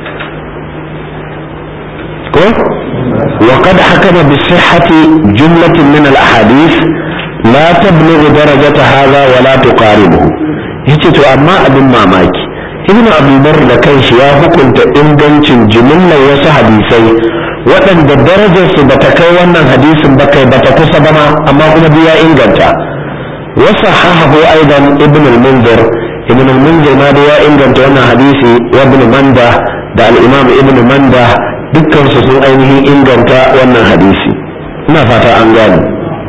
ko وقد حكم بصحة جملة من الأحاديث لا تبلغ درجة هذا ولا تقاربه yace to amma abin mamaki ibn abdulbar da kanshi ya hukunta ingancin jimillar wasu hadisai waɗanda darajarsu ba ta kai wannan hadisin ba kai ba ta kusa ba ma amma kuma biya inganta wasu hahahu aidan ibn al-munzir ibn al-munzir ma da ya inganta wannan hadisi wa ibn manda da al-imam ibn manda dukkan su sun ainihin inganta wannan hadisi ina fata an gane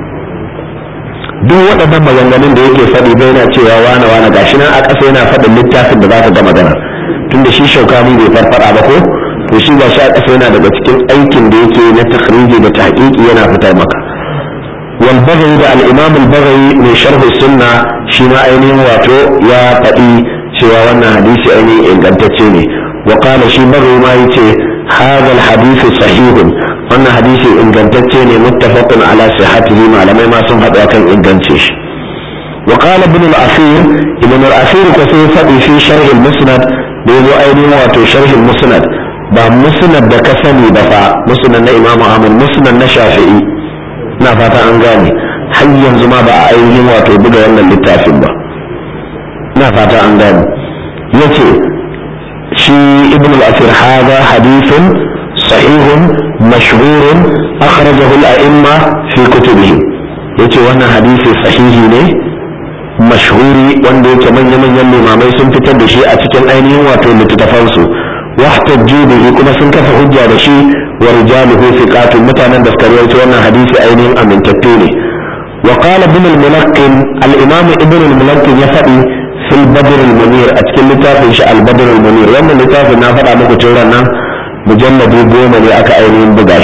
duk waɗannan maganganun da yake faɗi bai na cewa wane wane gashi nan a ƙasa yana faɗin littafin da za ka ga magana tunda shi shaukani bai farfara ba ko to shi ga shi a ƙasa yana daga cikin aikin da yake na takhriji da tahqiqi yana fitar maka wal baghawi da al imam al baghawi mai sharh sunna shi ma ainihin wato ya faɗi cewa wannan hadisi ainihin ingantacce ne wa qala shi baghawi ma yace hadha al hadith sahihun wannan hadisi ingantacce ne muttafaqun ala sihhatihi malamai ma sun haɗu akan ingance shi wa qala ibn al asir ibn al asir ko sai faɗi fi sharh al musnad da yazo ainihin wato sharh al musnad ba musnad da ka sani ba fa musnad na imamu ahmad musnad na shafi'i na fata an gane har yanzu ma ba a ainihin wato buga wannan littafin ba na fata an gane yace shi ibn al-asir hada hadithun sahihun mashhurun akhrajahu al-a'imma fi kutubihim yace wannan hadisi sahihi ne mashhuri wanda yake manya-manyan limamai sun fitar da shi a cikin ainihin wato littattafansu واحتجوا به كما سن كفى حجة بشي ورجاله ثقات متانا دفتريت وانا حديث اينين امن تتوني وقال ابن الملقن الامام ابن الملقن يفعي في البدر المنير اتكلم لتافي شاء البدر المنير وانا لتافي نافع عمكو تورنا مجلد يقوم لأكا اينين بغاش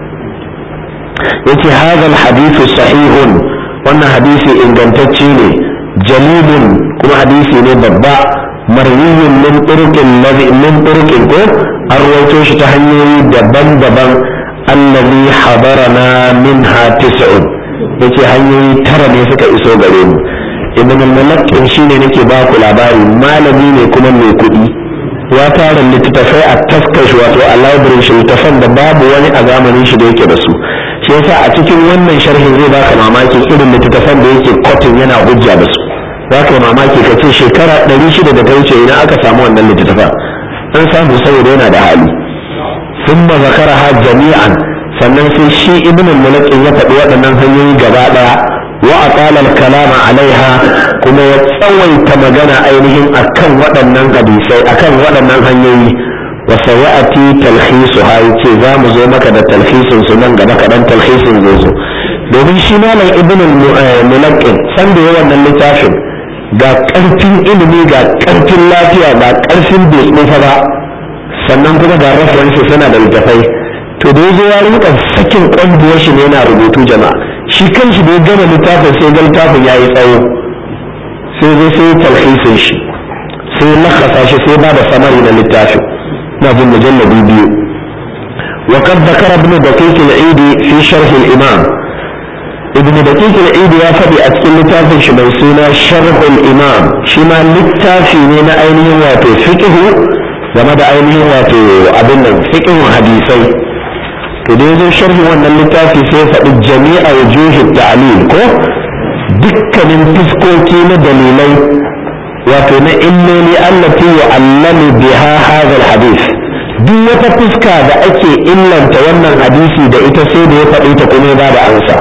يتي هذا الحديث صحيح وانا حديثي ان كنتتشيني جليل كما حديثي نبضع marwiyin min turkin lazi min turkin ko an rawaito shi ta hanyoyi daban-daban allazi hadarana minha tis'un yace hanyoyi tara ne suka iso gare mu ibn al-mulakkin shine nake ba ku labari malami ne kuma mai kuɗi ya tara littattafai a taskar shi wato a library shi littattafan da babu wani a zamanin shi da yake da su shi yasa a cikin wannan sharhin zai baka mamakin irin littattafan da yake kotin yana hujja da su za ka yi mamaki ka ce shekara ɗari shida da ta wuce ina aka samu wannan littattafa an samu saboda yana da hali sun ba zakara ha jami'an sannan sai shi ibn al-mulakin ya faɗi waɗannan hanyoyi gaba ɗaya wa aqala kalama alaiha kuma ya tsawaita magana ainihin akan waɗannan hadisai akan waɗannan hanyoyi wa sayati talhisu ha yace za mu zo maka da talhisin su nan gaba kaɗan talhisin zai zo domin shi malam ibn al-mulakin san da wannan littafin ga ƙarfin ilimi ga ƙarfin lafiya ga ƙarfin bai tsufa ba sannan kuma ga references yana da littafai to da ya zo ya rinka sakin ƙwandiyar shi ne yana rubutu jama'a shi kanshi da ya gama littafin sai ga littafin ya yi tsawo sai zai sai talhisin shi sai lakasa shi sai ba da samari na littafin na jin mujallabi biyu وقد ذكر ابن دقيق العيدي في شرح الإمام ابن دقيق العيد يا فدي أتكلم لتافي شبه سنة شرح الإمام شما للتافي من أينه واتو فقه وما دا أينه واتو أبن فقه حديثي تديزو شرح وانا للتافي سيفا جميع وجوه التعليل كو دكا من تسكوكي دليلي واتو إنني التي يعلم بها هذا الحديث duk wata fuska da ake illanta wannan hadisi da ita sai da ya faɗi ta kuma ba da ansa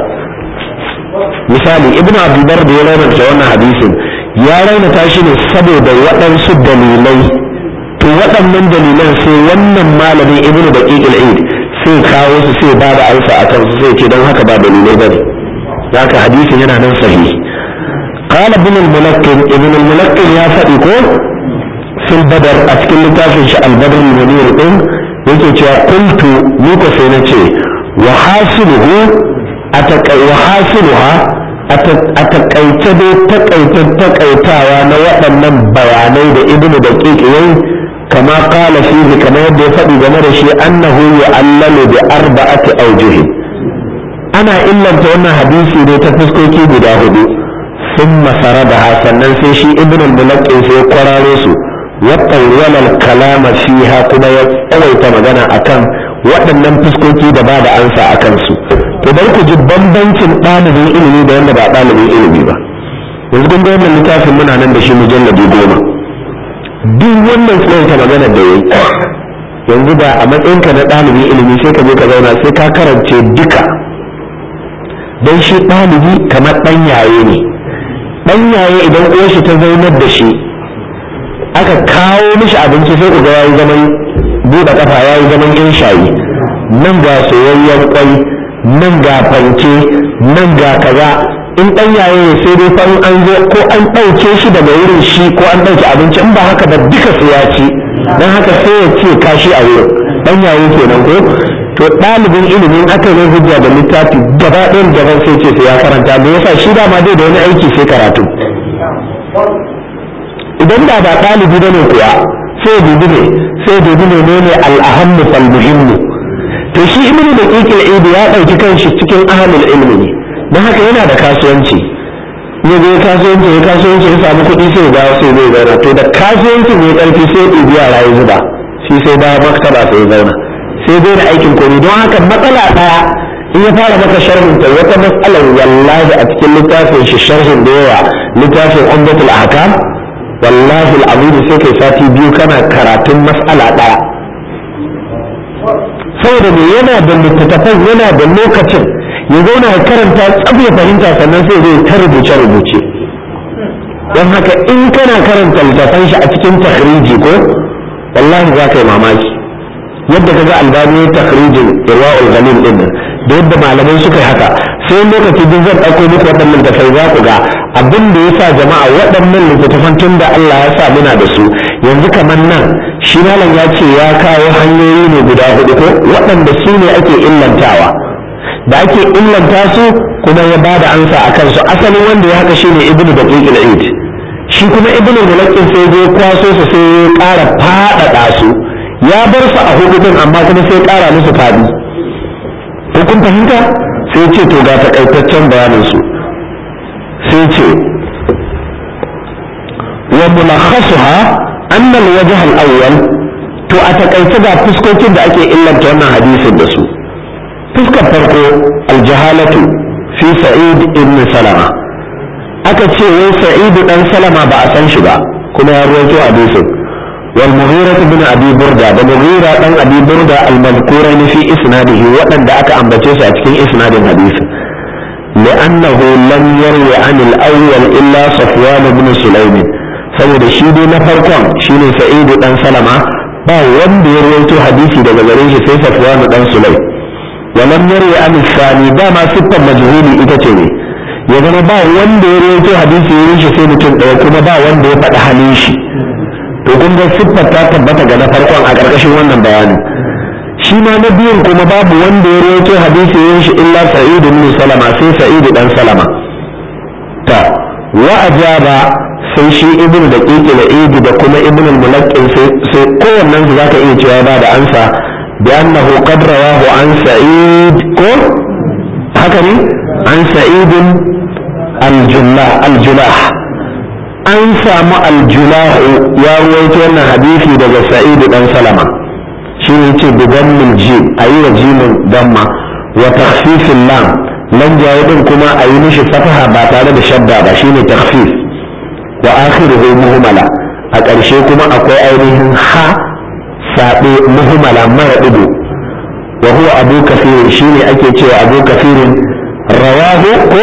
misali ibn abdulbar da ya raunata wannan hadisin ya raunata shi ne saboda waɗansu dalilai to waɗannan dalilan sai wannan malamin ibn daqiq al-eid sai kawo su sai ba da ansa a kansu sai ce don haka ba dalilai ba ne haka hadisin yana nan sahihi قال ابن الملقن ابن الملقن يا فديكو في البدر أتكلم لتافن البدر المنير إن يكي قلت نيكو سينتي وحاصله wahasiluha a takaice dai takaitan takaitawa na waɗannan bayanai da ibnu da yayi kama kala fihi kamar yadda ya faɗi game da shi annahu yu'allalu bi arba'ati awjuh ana illanta wannan hadisi ne ta fuskoki guda hudu sun masara da sannan sai shi ibnu al-mulaqqin sai kwararo su wa tawwala al-kalama fiha kuma ya tsawaita magana akan waɗannan fuskoki da ba da ansa akan su to bari ku ji bambancin ɗalibin ilimi da wanda ba ɗalibin ilimi ba yanzu kun ga wannan littafin muna nan da shi mujalladi goma duk wannan tsawaita magana da yayi yanzu da a matsayinka na ɗalibin ilimi sai ka je ka zauna sai ka karance duka don shi ɗalibi kamar ɗan yaye ne ɗan yaye idan uwar shi ta zaunar da shi aka kawo mishi abinci sai ku ga yayi zaman buɗe kafa ya yi zaman yan shayi nan ga soyayyen kwai nan ga fanke nan ga kaza in ɗan yaye ne sai dai fa an zo ko an ɗauke shi daga wurin shi ko an ɗauke abinci in ba haka ba duka su ya ci don haka sai ya ce kashi a wurin ɗan yaye kenan ko to ɗalibin ilimin aka yi hujja da littafi gaba ɗayan gaban sai ce sai ya karanta me yasa shi dama dai da wani aiki sai karatu idan da ba ɗalibi ba ne kuwa sai dubi ne sai dubi ne ne al'ahammu fal muhimmu to shi ibnu da kikil idi ya ɗauki kanshi cikin ahlul ilmi ne don haka yana da kasuwanci ya je kasuwanci ya kasuwanci ya samu kuɗi sai ya dawo sai zai zauna to da kasuwanci ne ƙarfi sai ya ɗibi yara ya zuba shi sai dawo maktaba sai ya zauna sai dai da aikin komai don haka matsala ɗaya in ya fara maka sharhin ta wata matsalar wallahi a cikin littafin shi sharhin da yawa littafin umdatul ahkam wallahi al'azim sai kai sati biyu kana karatun mas'ala ɗaya saboda me yana da littattafan yana da lokacin ya zauna ya karanta tsab ya fahimta sannan sai zai ta rubuce rubuce don haka in kana karanta littattafan shi a cikin takhriji ko wallahi za ka yi mamaki yadda kaga albani ya takhrijin irwa'ul ghalil din nan da yadda malamai suka yi haka sai lokaci duk zan ɗauko muku waɗannan littattafai za ku ga abin da ya sa jama'a waɗannan littattafan tun da Allah ya sa muna da su yanzu kamar nan shi malam ya ce ya kawo hanyoyi ne guda hudu ko waɗanda su ne ake illantawa da ake illanta su kuma ya ba da ansa a kansu asalin wanda ya haka shi ne ibnu da id shi kuma ibnu mulakin sai je kwaso su sai ya ƙara faɗaɗa su ya bar su a hudu din amma kuma sai ƙara musu faɗi ko kun fahimta sai ce to ga takaitaccen bayanin su sai ce wa mulakhasuha anna al-wajh al-awwal to a takaice ga fuskokin da ake illanta wannan hadisin da su fuskar farko al-jahalatu fi sa'id ibn salama aka ce wai sa'id dan salama ba a san shi ba kuma ya ruwaito hadisin wal mughira ibn abi burda da mughira dan abi burda al-madhkurani fi isnadihi waɗanda aka ambace su a cikin isnadin hadisin لأنه لم يروي عن الأول إلا صفوان بن سليم saboda shi dai na farkon shine sa'idu dan salama ba wanda ya rawaito hadisi daga gare shi sai safwan dan sulay wa lam yarwi an sani ba ma siffar majhuli ita ce ne ya zama ba wanda ya rawaito hadisi ya shi sai mutum ɗaya kuma ba wanda ya faɗi halin shi to kun ga siffar ta tabbata ga na farkon a ƙarƙashin wannan bayanin shi ma na biyun kuma babu wanda ya rawaito hadisi ya shi illa sa'idu ibn salama sai sa'idu dan salama ta wa ajaba sai shi ibn da kike da idi da kuma ibn al-mulaqqin sai kowannen su zaka iya cewa ba da ansa bi annahu qad rawahu an sa'id ko haka ne an sa'id al-jullah al-julah an samu al-julah ya ruwaito wannan hadisi daga sa'id dan salama shi ne ce bi dammil jim ayi wa jimin damma wa takhfifil lam lan jawo din kuma ayi mishi fataha ba tare da shadda ba shine takhfif wa akhiruhu muhmala a ƙarshe kuma akwai ainihin ha saɓe muhmala mara ɗigo wa huwa abu kafirin shine ake cewa abu kafirin rawahu ko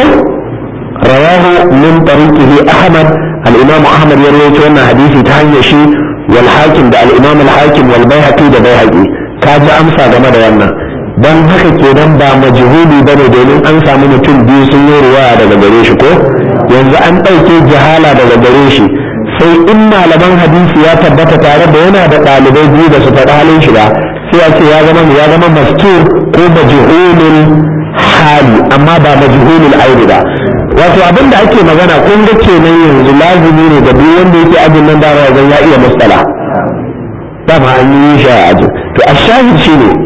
rawahu min tariqihi ahmad al-imam ahmad ya rawaito wannan hadisi ta hanyar shi wal hakim da al-imam al-hakim wal baihaqi da baihaqi ka ji amsa game da wannan dan haka kenan ba majhuli bane domin an samu mutum biyu sun yi ruwaya daga gare shi ko yanzu an ɗauke jihala daga gare shi sai in malaman hadisi ya tabbata tare da yana da ɗalibai biyu da su faɗi halin shi ba sai a ce ya zama ya zama mastur ko majhulul hali amma ba majhulul aini ba wato abin da ake magana kun ga kenan yanzu lazimi ne da duk wanda yake ajin nan da zan ya iya mustala dama an yi shi a ajin to a shahid shi ne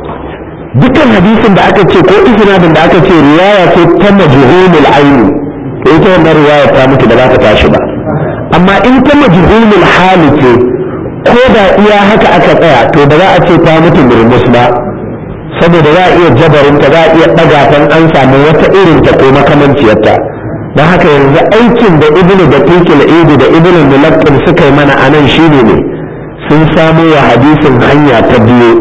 dukkan hadisin da aka ce ko isnadin da aka ce riwaya ce ta majhulul aini to ita wannan riwaya ta mutu da za ta tashi ba amma in ta majhulul hali ce ko da iya haka aka tsaya to ba za a ce ta mutu murmus ba saboda za a iya jabarin ta za a iya ɗaga ta an samu wata irin ta ko makamanciyarta don haka yanzu aikin da ibnu da tikil idi da ibnu mulaqqin suka yi mana anan shine ne sun samo wa hadisin hanya ta biyu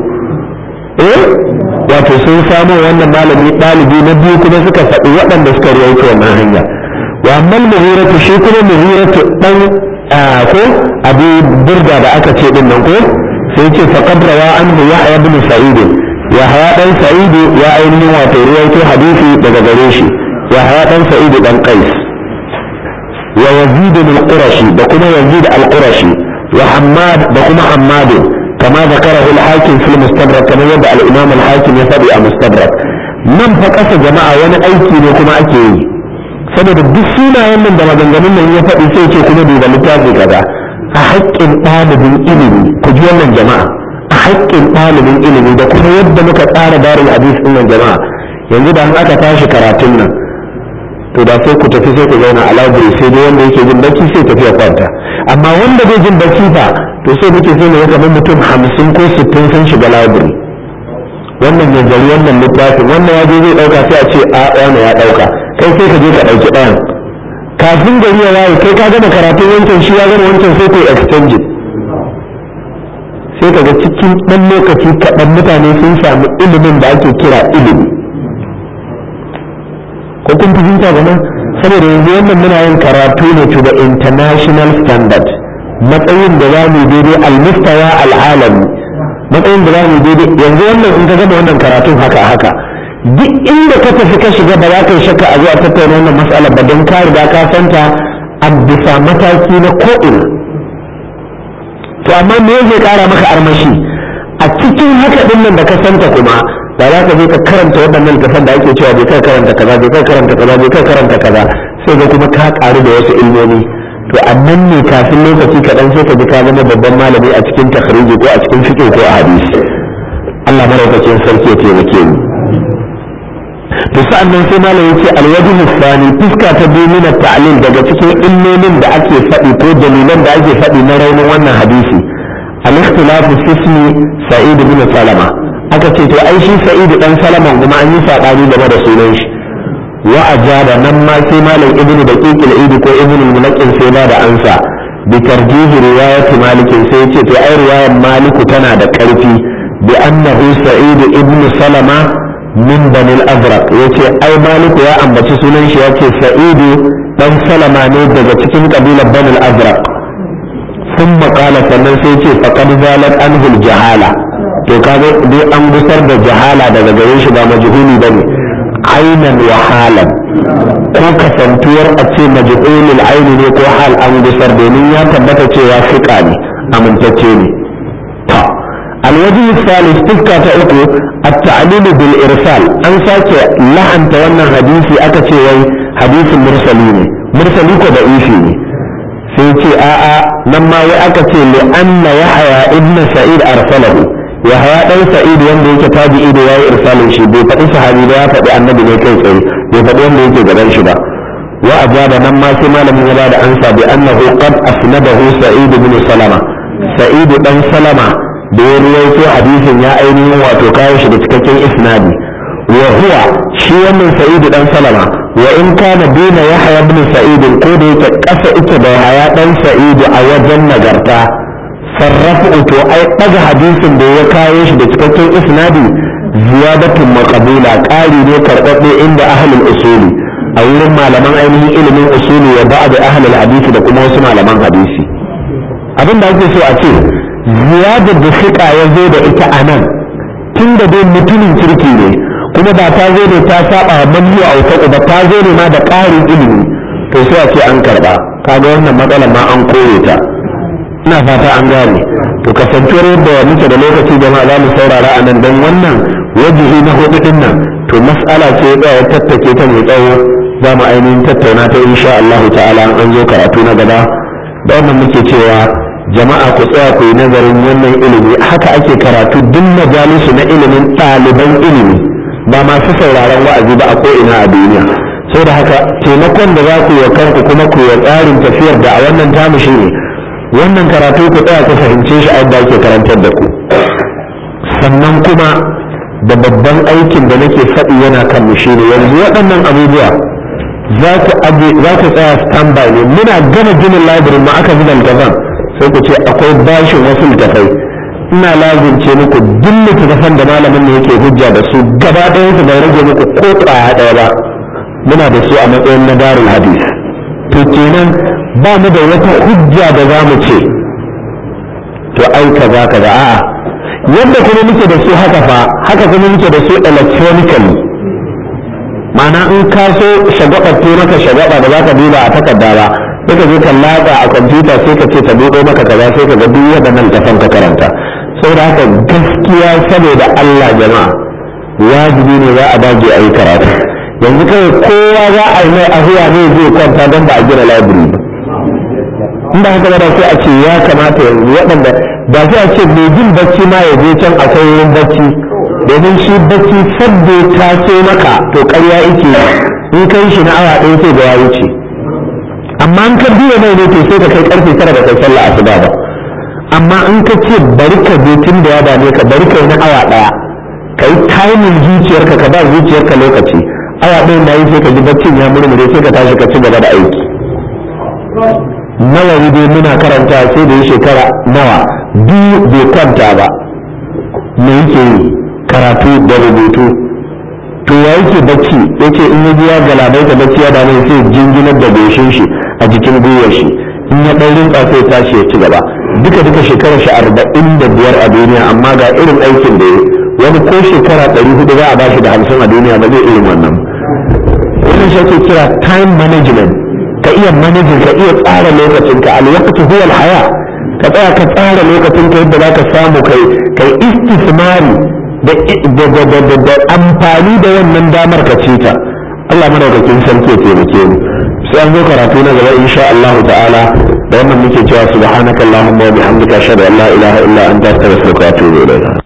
eh wato sun samo wannan malami ɗalibi na biyu kuma suka faɗi waɗanda suka rawaito wannan hanya wa amma muhiratu shi kuma muhiratu dan ko abu burda da aka ce din nan ko sai ce faqad rawa anhu yahya ibn sa'id yahya dan sa'id ya ainihin wato ruwaito hadisi daga gare shi yahya dan sa'id dan qais wa yazid al-qurashi da kuma yazid al-qurashi wa hammad da kuma hammad كما ذكره الحاكم في المستدرك كما يبدأ الإمام الحاكم يفضي المستدرك من فقس جماعة وانا أيكي لكما أكي saboda duk sunayen nan da maganganun nan ya faɗi sai ce kuma duba littafi kaza a haƙƙin ɗalibin ilimi ku ji wannan jama'a a haƙƙin ɗalibin ilimi da kuma yadda muka tsara darin hadis ɗin nan jama'a yanzu da aka tashi karatun nan to da sai ku tafi sai ku zauna a library sai dai wanda yake jin bacci sai tafi ya kwanta amma wanda bai jin bacci fa to sai muke sai ne kamar mutum hamsin ko sittin sun shiga library wannan ya jari wannan littafin wannan ya je zai ɗauka sai a ce a wani ya ɗauka kai sai ka je ka ɗauki ɗayan kafin gari ya waye kai ka gama karatun wancan shi ya gama wancan sai kai exchange sai ka ga cikin ɗan lokaci kaɗan mutane sun samu ilimin da ake kira ilimi ko kun fahimta gama saboda yanzu wannan muna yin karatu ne to the international standard matsayin da za mu daidai almustawa al'alami matsayin da za mu daidai yanzu wannan in ka gama wannan karatun haka haka duk inda ka tafi ka shiga ba za ka yi shakka a zuwa tattauna wannan matsalar ba don ka riga ka santa a bisa mataki na ko'ina to amma me zai kara maka armashi a cikin haka din nan da ka santa kuma da za ka je ka karanta waɗannan littafan da ake cewa bai kai karanta kaza bai kai karanta kaza bai kai karanta kaza sai ga kuma ka karu da wasu ilmomi to a nan ne kafin lokaci kaɗan sai ka ji ka zama babban malami a cikin takhriji ko a cikin fiqh ko a hadisi Allah maraukakin sarki ya taimake mu to sa'an nan sai malam yace alwajhu misali fuska ta biyu min ta'lil daga cikin illolin da ake faɗi ko dalilan da ake faɗi na raunin wannan hadisi al-ikhtilafu ismi sa'id bin salama aka ce to ai shi sa'id dan salama kuma an yi sabani game da sunan shi wa ajaba nan ma sai malam ibnu daqiq al ko ibnu al-mulaqqin sai ba da ansa bi tarjihi riwayat malik sai yace to ai riwayar maliku tana da karfi bi annahu sa'id ibnu salama min banil azraq yace ai maliku ya ambaci sunan shi yace sa'idu dan salama ne daga cikin kabilar banil azraq sun makala sannan sai ce faqad zalat anhu jahala to kaga dai an gusar da jahala daga gare shi ba majhuli bane ainan wa halan ko kasantuwar a ce majhulul aini ne ko hal an gusar domin ya tabbata cewa fiqa ne amintacce ne الوجه الثالث تذكى تأكو التعليل بالإرسال أن ساكي لحن تونا حديثي أكتي وي حديث مرسلين مرسلين ضعيفين سيتي آآ لما وأكتي لأن يحيى ابن سعيد أرسله يحيى ابن سعيد وندي كتابي إيدي واي إرسال شي بي فدي صحابي لا فدي النبي ne kai tsaye bai faɗi wanda yake gaban shi ba wa ajaba nan ma sai malamin ya bada ansa bi annahu qad asnadahu sa'id ibn salama sa'id dan salama da ya ruwaito hadisin ya ainihin wato kawo shi da cikakken isnadi wa huwa shi wannan sa'idu dan salama wa in kana dina yahya ibn sa'id ko da yake kasa ita da yahya dan sa'idu a wajen nagarta sarrafu to ai daga hadisin da ya kawo shi da cikakken isnadi ziyadatun maqbula ƙari ne karɓaɓɓe inda ahlul usuli a wurin malaman ainihin ilimin usuli wa ba'd ahlul hadisi da kuma wasu malaman hadisi abin da ake so a ce ziyadar da fiƙa ya zo da ita a nan tun da dai mutumin kirki ne kuma ba ta zo ne ta saba wa manhiya a wata ba ta zo ne ma da ƙarin ilimi to sai a ce an karɓa kaga wannan matsalar ma an kore ta ina fata an gane to kasantuwar yadda muke da lokaci jama'a za mu saurara a nan don wannan wajihi na hudu din nan to mas'ala ce ya tattake ta mai tsawo za mu ainihin tattauna ta insha Allah ta'ala an zo karatu na gaba da wannan muke cewa jama'a ku tsaya ku yi nazarin wannan ilimi haka ake karatu duk majalisu na ilimin ɗaliban ilimi ba masu sauraron wa'azi ba a ko'ina a duniya sau da haka taimakon da za ku yi kanku kuma ku yi tsarin tafiyar da a wannan tamu shi ne wannan karatu ku tsaya ku fahimce shi a yadda ake karantar da ku sannan kuma da babban aikin da nake faɗi yana kan mu shi ne yanzu waɗannan abubuwa za ku tsaya standby ne muna gama ginin labirin ma aka gina gaban sai ku ce akwai bashin wasu littafai ina lazimce muku duk littattafan da malamin ne yake hujja da su gaba ɗayan su bai rage muku ko ƙwaya ɗaya ba muna da su a matsayin na darul hadis to kenan ba mu da wata hujja da za mu ce to ai kaza kaza a'a yadda kuma muke da su haka fa haka kuma muke da su electronically ma'ana in ka so shagwaba to maka shagwaba da zaka duba a takarda ba sai ka je ka latsa a kwamfuta sai ka ce ta buɗo maka kaza sai ka ga duk waɗannan tafan ka karanta saboda haka gaskiya saboda Allah jama'a wajibi ne za a dage a yi karatu yanzu kawai kowa za a yi mai ahuwa ne zai kwanta don ba a gina library ba in ba haka ba sai a ce ya kamata yanzu waɗanda ba sai a ce mai jin bacci ma ya je can akwai wurin bacci domin shi bacci sabbe ta so maka to ƙarya yake in kai shi na awa ɗaya sai da ya wuce amma in ka biya mai ne to sai ka kai karfe tara da kai sallah asuba ba amma in ka ce bari ka je tun da ya dame ka bari kai na awa ɗaya ka yi timing zuciyarka ka ba zuciyarka lokaci awa ɗaya na yi sai ka ji baccin ya murmure sai ka tashi ka ci gaba da aiki nawa dai muna karanta sai da yi shekara nawa biyu bai kwanta ba me yake yi karatu da rubutu to ya yake bacci yace in ya biya galabai da bacci ya dame sai jinginar da goshin shi a jikin gwiwar shi in ya ɗan rinka sai tashi ya ci gaba duka duka shekarar shi arba'in da biyar a duniya amma ga irin aikin da ya wani ko shekara ɗari hudu za a ba shi da hamsin a duniya ba zai irin wannan wannan shi ake kira time management ka iya manajin ka iya tsara lokacinka alwaqtu huwa alhaya ka tsaya ka tsara lokacinka yadda za ka samu kai kai istismari da da amfani da wannan damar ka ce ta Allah madaukakin sarki ya taimake mu sai an zo karatu na gaba insha Allah ta'ala da wannan muke cewa subhanakallahumma wa bihamdika ashhadu an la ilaha illa anta astaghfiruka wa atubu ilayk